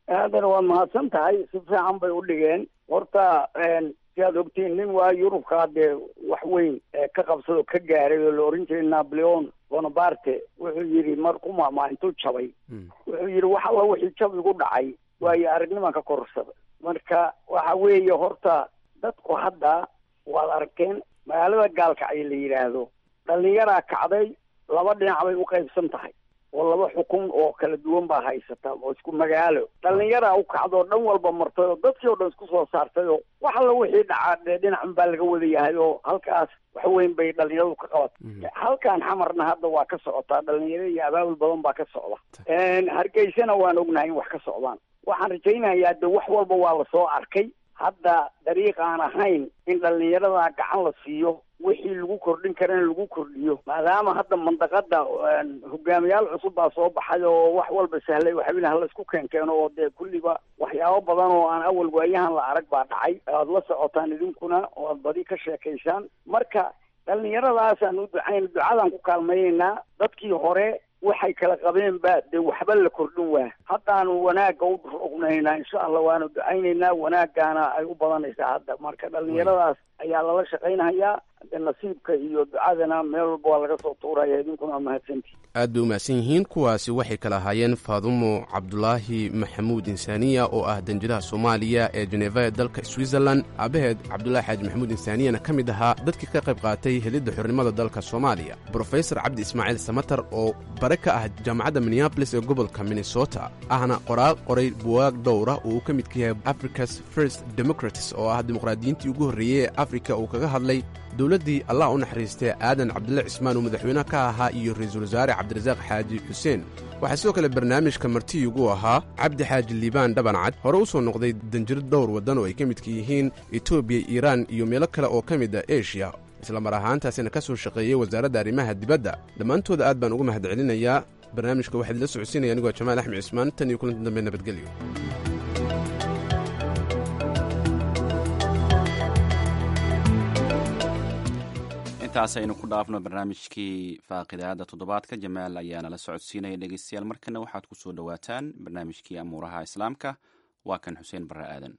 haddana waad mahadsan tahay si fiican bay u dhigeen horta si aad ogtiin nin waa yurubkaa dee wax weyn ka qabsado ka gaaray oo la oran jiray napoleon bonaparte wuxuu yidhi marku maamaa intuu jabay wuxuu yidhi wax alla wixii jab igu dhacay waayo aragniman ka korsada marka waxa weeye horta dadku hadda waad arkeen magaalada gaalkacyo la yidhaahdo dhalinyaraa kacday laba dhinac bay u qaybsan tahay oo laba xukun oo kala duwan baa haysata oo isku magaalo dhalinyaraa u kacdo dhan walba martay oo dadkii oo dhan isku soo saartay oo wax alla wixii dhacaa dee dhinacan baa laga wada yahay oo halkaas wax weyn bay dhalinyaradu ka qabatay halkan xamarna hadda waa ka socotaa dhalinyaro iyo abaabul badan baa ka socda hargeysana waan ognahay in wax ka socdaan waxaan rajaynayaa de wax walba waa lasoo arkay hadda dariiq aan ahayn in dhalinyarada gacan la siiyo wixii lagu kordhin karana lagu kordhiyo maadaama hadda mandaqada hogaamiyaal cusub baa soo baxay oo wax walba sahlay waxbina hala isku keenkeeno oo dee kulliba waxyaabo badan oo aan awal waayahan la arag baa dhacay aad la socotaan idinkuna oo aad badi ka sheekaysaan marka dhalinyaradaasaan u ducayn ducadaan ku kaalmayeynaa dadkii hore waxay kala qabeen ba dee waxba la kordhin waa haddaanu wanaagga u ognaynaa insha allah waanu ducaynaynaa wanaaggaana ay u badanaysaa hadda marka dhalinyaradaas ayaa lala shaqaynayaa de nasiibka iyo ducadana meel walba waa laga soo tuuraya idinkuna waa mahadsantii aad bay u mahadsan yihiin kuwaasi waxay kala ahaayeen faadumo cabdulaahi maxamuud insaaniya oo ah danjiraha soomaaliya ee jeneva ee dalka switzerland aabaheed cabdulaahi xaaji maxamuud insaaniyana ka mid ahaa dadkii ka qayb qaatay helidda xornimada dalka soomaaliya brofesor cabdi ismaaciil samatar oo bare ka ah jaamacadda minneabolis ee gobolka minnesota ahna qoraal qoray buwaag dhowra oo uu ka midka yahay africa's first democratis oo ah dimuqraadiyiintii ugu horreeyey ee afrika uu kaga hadlay dowladdii allah u naxariistay aadan cabdulle cismaan uu madaxweyne ka ahaa iyo ra-iisul wasaare cabdirasaaq xaaji xuseen waxaa sidoo kale barnaamijka martiyugu ahaa cabdi xaaji liibaan dhabancad hore u soo noqday danjiro dhowr waddan oo ay ka midka yihiin etoobiya iiraan iyo meelo kale oo ka mid a eshiya isla mar ahaantaasina ka soo shaqeeyey wasaaradda arrimaha dibadda dhammaantooda aad baan uga mahad celinayaa barnaamijka waxaa idila socodsiinaya anigoo jamaal axmed cismaan tan iyo kulanti dambe nabadgelyo intaas aynu ku dhaafno barnaamijkii faaqidaada toddobaadka jamaal ayaa nala socodsiinaya dhegeystayaal markana waxaad ku soo dhowaataan barnaamijkii amuuraha islaamka waa kan xuseen barre aadan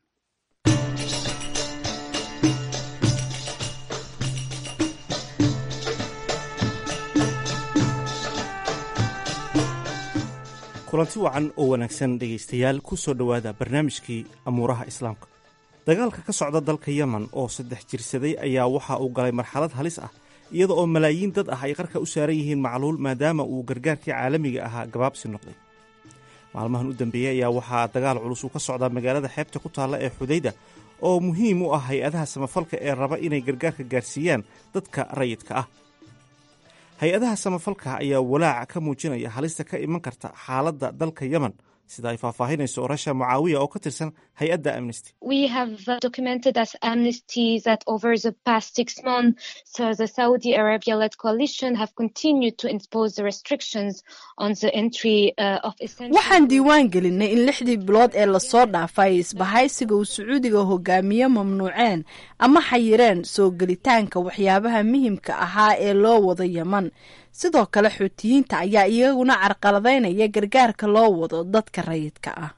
kulanti wacan oo wanaagsan dhegaystayaal ku soo dhowaada barnaamijkii amuuraha islaamka dagaalka ka socda dalka yemen oo saddex jirsaday ayaa waxa uu galay marxalad halis ah iyada oo malaayiin dad ah ay qarka u saaran yihiin macluul maadaama uu gargaarkii caalamiga ahaa gabaabsi noqday maalmahan u dambeeyey ayaa waxaa dagaal culus uu ka socdaa magaalada xeebta ku taalla ee xudayda oo muhiim u ah hay-adaha samafalka ee raba inay gargaarka gaarsiiyaan dadka rayidka ah hay-adaha samafalka ayaa walaaca ka muujinaya halista ka iman karta xaaladda dalka yemen sida ay faahfaahinayso rasha mucaawiya oo ka tirsan hay-adda amnesty waxaan diiwaan gelinay in lixdii bilood ee lasoo dhaafay isbahaysiga uu sacuudiga hogaamiye mamnuuceen ama xayireen soo gelitaanka waxyaabaha muhimka ahaa ee loo wado yeman sidoo kale xuutiyiinta ayaa iyaguna carqaladaynaya gargaarka loo wado dadka rayidka ah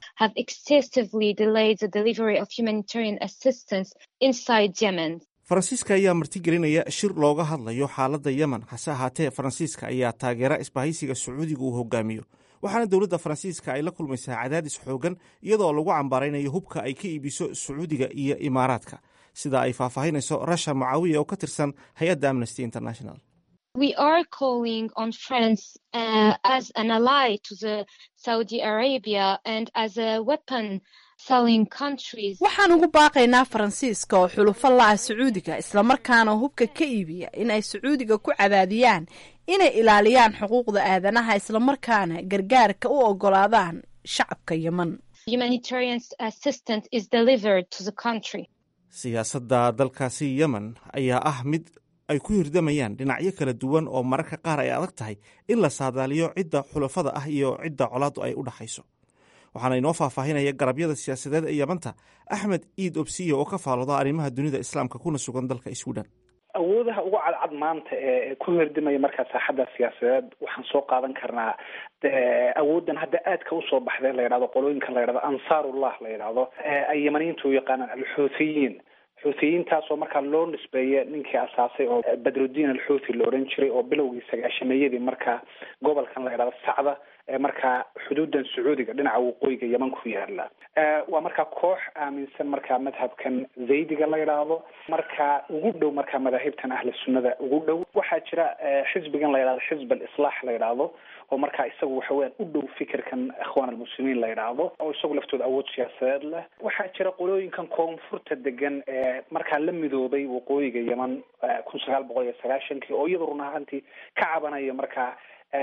faransiiska ayaa martigelinaya shir looga hadlayo xaaladda yemen hase ahaatee faransiiska ayaa taageera isbahaysiga sacuudiga uu hogaamiyo waxaana dowladda faransiiska ay la kulmaysaa cadaadis xoogan iyadoo lagu cambaaraynayo hubka ay ka iibiso sacuudiga iyo imaaraadka sida ay faahfaahinayso rasha mucaawiya oo ka tirsan hay-adda amnesty international we are calling on France uh, as an ally to the Saudi Arabia and as a weapon selling countries. waxaan ugu baaqaynaa faransiiska oo xulufo la-ah sacuudiga islamarkaana hubka ka iibiya in ay sacuudiga ku cadaadiyaan inay ilaaliyaan xuquuqda aadanaha islamarkaana gargaarka u ogolaadaan shacabka yemen Humanitarian assistance is delivered to the country. siyaasadda dalkaasi yemen ayaa ah mid ay ku hirdamayaan dhinacyo kala duwan oo mararka qaar ay adag tahay in la saadaaliyo cidda xulafada ah iyo cidda colaaddu ay u dhaxayso waxaana inoo faahfaahinaya garabyada siyaasadeed ee yamanta axmed iid obsiya oo ka faalooda arrimaha dunida islaamka kuna sugan dalka swidhen awoodaha ugu cadcad maanta ee ku herdimaya markaa saaxadda siyaasadeed waxaan soo qaadan karnaa awooddan hadda aadka usoo baxday la yidhahdo qolooyinkan la yidhahdo ansaarullah la yidhahdo ay yamaniyiinta u yaqaanaan alxuuthiyiin xuuthiyiintaasoo markaa loo nisbeeya ninkii asaasay oo badrudiin alxuuthi la odhan jiray oo bilowgii sagaashameeyadii markaa gobolkan la yidhahdo sacda ee markaa xuduudan sacuudiga dhinaca waqooyiga yeman ku yaala waa markaa koox aaminsan markaa madhabkan zaydiga la yidhaahdo markaa ugu dhow markaa madaahibtan ahli sunnada ugu dhow waxaa jira xisbigan la yidhahdo xisb alislaax la yidhaahdo oo markaa isagu waxa weyaan u dhow fikirkan ikhwaan almuslimiin la yidhaahdo oo isagu laftooda awood siyaasadeed leh waxaa jira qolooyinkan koonfurta degan ee markaa la midoobay waqooyiga yeman kun sagaal boqol iyo sagaashankii oo iyadoo run ahaantii ka cabanaya markaa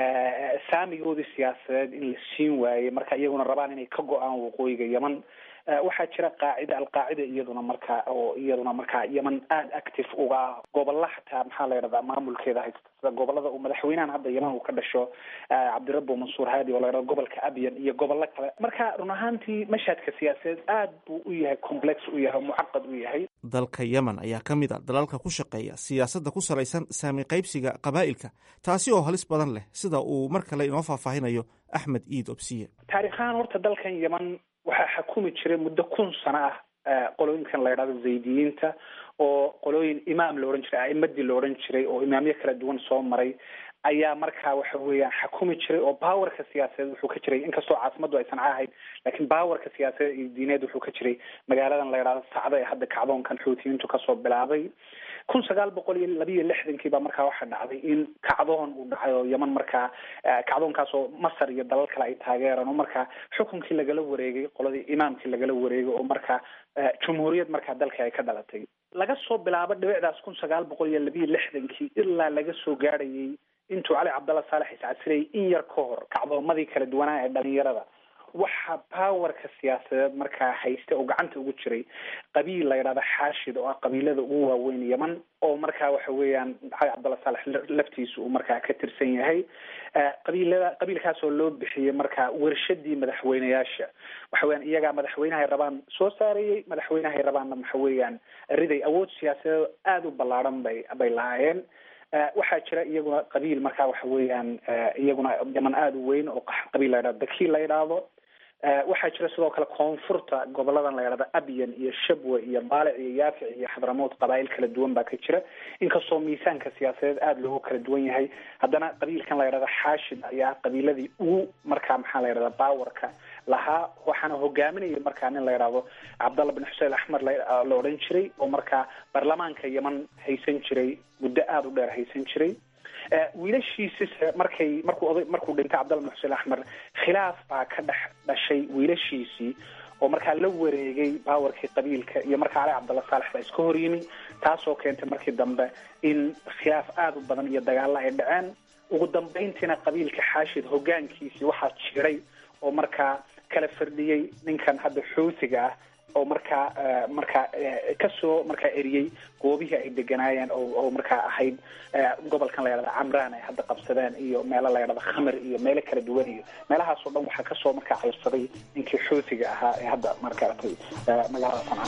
saamigoodii siyaasadeed in la siin waayey marka iyaguna rabaan inay ka go-aan waqooyiga yeman waxaa jira qaacida alqaacida iyaduna markaa oo iyaduna markaa yeman aada active uga ah gobolla xataa maxaa la yidhahdaa maamulkeeda haysta sida gobolada uu madaxweynahan hadda yeman uu ka dhasho cabdirabo mansuur haadi oo la yidhahdo gobolka abyan iyo gobollo kale marka run ahaantii mashhadka siyaasadeed aad buu u yahay complex u yahay mucaqad u yahay dalka yemen ayaa ka mid a dalalka ku shaqeeya siyaasadda ku salaysan saami qaybsiga qabaa'ilka taasi oo halis badan leh sida uu mar kale inoo faahfaahinayo axmed iid obsiye taarikhahaan horta dalkan yeman waxaa xakumi jiray muddo kun sano ah qolooyinkan la yidhahdo zaydiyiinta oo qolooyin imaam la odhan jiray a'imadii la odhan jiray oo imaamyo kala duwan soo maray ayaa markaa waxa weeyaan xakumi jiray oo bawarka siyaasadeed wuxuu ka jiray inkastoo caasimaddu aysan ahayd laakiin bawarka siyaasadeed iyo diineed wuxuu ka jiray magaaladan la yidhahdo sacda ee hadda kacdoonkan xuutiyiintu kasoo bilaabay kun sagaal boqol iyo labiiyo lixdankii baa markaa waxaa dhacday in kacdoon uu dhacay oo yeman markaa kacdoonkaas oo masar iyo dalal kale ay taageeraan oo markaa xukunkii lagala wareegay qoladii imaamkii lagala wareegay oo markaa jumhuuriyad markaa dalka ay ka dhalatay laga soo bilaabo dhibicdaas kun sagaal boqol iyo labiiyo lixdankii ilaa laga soo gaadhayay intuu cali cabdalla saalex iscasirayay in yar ka hor kacdoomadii kala duwanaa ee dhalinyarada waxaa powerka siyaasadeed markaa haysta oo gacanta ugu jiray qabiil la yidhahdo xaashid oo ah qabiilada ugu waaweyn yeman oo markaa waxa weeyaan cali cabdalla saalex laftiisa uu markaa ka tirsan yahay qabiilada qabiilkaas oo loo bixiyey markaa wershadii madaxweyneyaasha waxa weeyaan iyagaa madaxweynahay rabaan soo saarayey madaxweynahay rabaanna waxa weeyaan riday awood siyaasadeed aada u ballaadhan bay bay lahaayeen waxaa jira iyaguna qabiil markaa waxa weeyaan iyaguna yeman aada u weyn oo qabiil la yidhahdo daki la yidhaahdo waxaa jira sidoo kale koonfurta goboladan la yidhahdo abyan iyo shabwe iyo baalic iyo yaafic iyo xadramood qabaa'il kala duwan baa ka jira inkastoo miisaanka siyaasadeed aada loogu kala duwan yahay haddana qabiilkan la yidhahdo xaashid ayaa qabiiladii ugu markaa maxaa la yidhahda bawarka lahaa waxaana hogaaminaya markaa nin la yidhaahdo cabdalla bin xuseen axmed la odhan jiray oo markaa baarlamaanka yeman haysan jiray muddo aada u dheer haysan jiray wiilashiisise markay markuu oday markuu dhintay cabdalla bin xuseen axmed khilaaf baa ka dhex dhashay wiilashiisii oo markaa la wareegay bawarkii qabiilka iyo markaa cali cabdalla saalex baa iska horyimi taasoo keentay markii dambe in khilaaf aada u badan iyo dagaalla ay dhaceen ugu dambeyntiina qabiilka xaashid hogaankiisii waxaa jiray oo markaa kala firdhiyey ninkan hadda xuutiga ah oo markaa markaa kasoo markaa eriyey goobihii ay deganaayeen oo markaa ahayd gobolkan la yidhahda camraan ay hadda qabsadeen iyo meelo la yidhahdo khamir iyo meelo kala duwan iyo meelahaasoo dhan waxaa kasoo markaa cayrsaday ninkii xuutiga ahaa ee hadda markaatay magaaladasan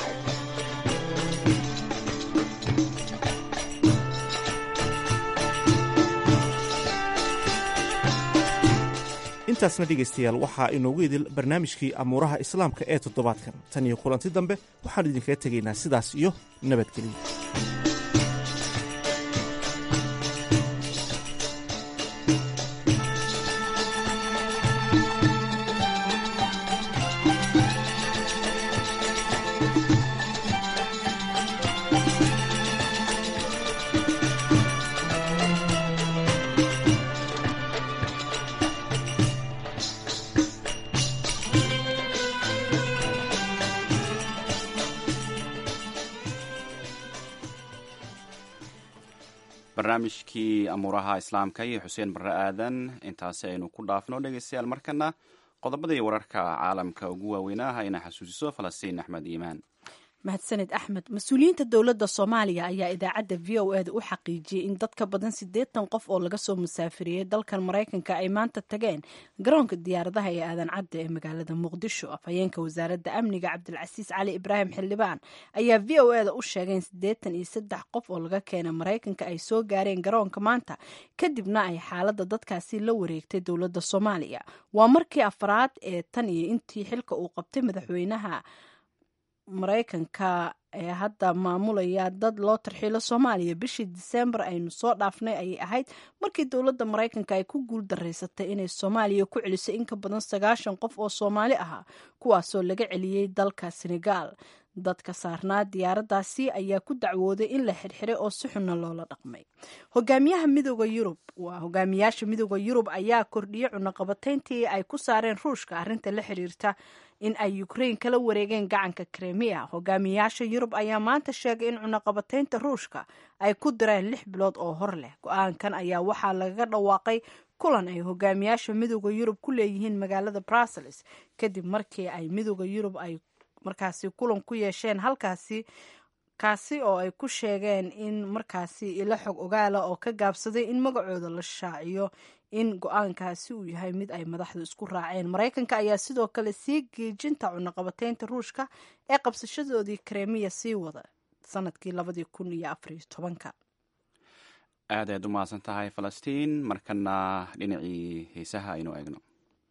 ahayd intaasna dhegaystayaal waxaa inoogu idil barnaamijkii amuuraha islaamka ee toddobaadkan tan iyo kulanti dambe waxaan idinkaga tegaynaa sidaas iyo nabadgeliya barnaamijkii amuuraha islaamka iyo xuseen barre aadan intaasi aynu ku dhaafno dhegeystayaal markana qodobadii wararka caalamka ugu waaweynaaha ina xasuusiso falastiin axmed iimaan mahadsaned axmed mas-uuliyiinta dowladda soomaaliya ayaa idaacadda v o eda u xaqiijiyey in dad ka badan siddeetan qof oo laga soo musaafiriyey dalkan maraykanka ay maanta tageen garoonka diyaaradaha ee aadan cadde ee magaalada muqdisho afhayeenka wasaaradda amniga cabdilcasiis cali ibraahim xildhibaan ayaa v o eda u sheegay in siddeetan iyo saddex qof oo laga keenay maraykanka ay soo gaareen garoonka maanta kadibna ay xaaladda dadkaasi la wareegtay dowladda soomaaliya waa markii afraad ee tan iyo intii xilka uu qabtay madaxweynaha maraykanka ee hadda maamulaya dad loo tarxiilo soomaaliya bishii diseembar aynu soo dhaafnay ayay ahayd markii dowladda maraykanka ay ku guul daraysatay inay soomaaliya ku celisay in ka badan sagaashan qof oo soomaali ahaa kuwaasoo laga celiyey dalka senegaal dadka saarnaa diyaaradaasi ayaa ku dacwooday in la xirxiray oo si xunna loola dhaqmay hogaamiyaha midooda yurub waa hogaamiyaasha midooda yurub ayaa kordhiyey cunaqabatayntii ay ku saareen ruushka arrinta la xiriirta in ay ukrain kala wareegeen gacanka kremiya hogaamiyaasha yurub ayaa maanta sheegay in cunaqabataynta ruushka ay ku direen lix bilood oo hor leh go-aankan ayaa waxaa lagaga dhawaaqay kulan ay hogaamiyaasha midooda yurub ku leeyihiin magaalada brussels kadib markii ay midooda yurub ay markaasi kulan ku yeesheen halkaasi kaasi oo ay ku sheegeen in markaasi ilo xog ogaala oo ka gaabsaday in magacooda la shaaciyo in go-aankaasi uu yahay mid ay madaxdu isku raaceen maraykanka ayaa sidoo kale sii geejinta cunaqabataynta ruushka ee qabsashadoodii kremiya sii wada sanadkii labadii kun iyo afariyo tobanka aad ayaad u mahadsan tahay falastiin markana dhinacii heesaha aynu eegno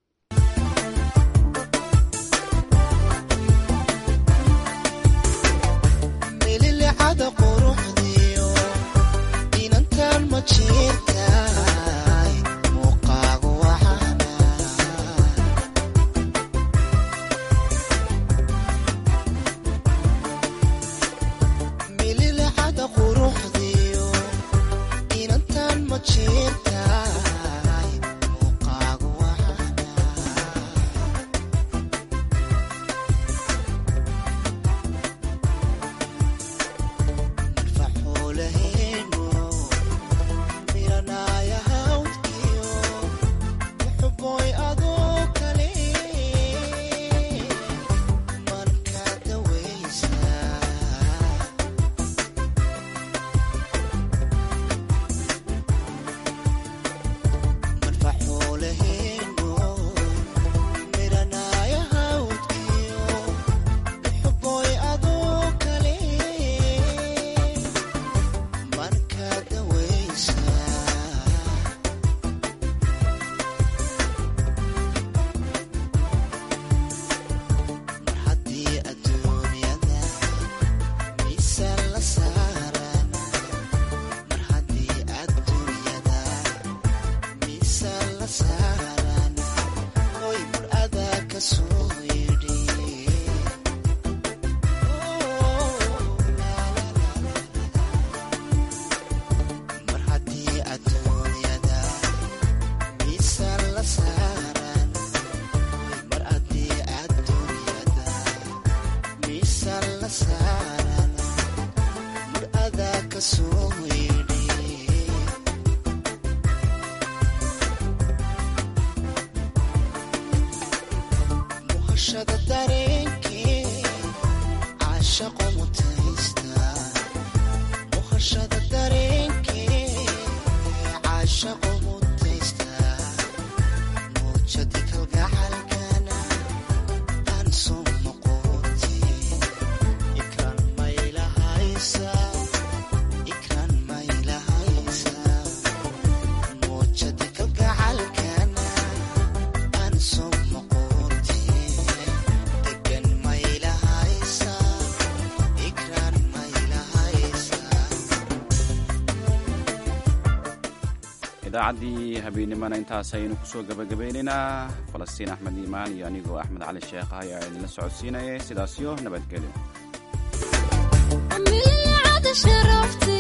idaacaddii habeennimana intaas ayaynu kusoo gabagabaynaynaa falastiin axmed iimaan iyo anigoo axmed cali sheekh ah ayaa idinla socodsiinaya sidaasyo nabadgelyo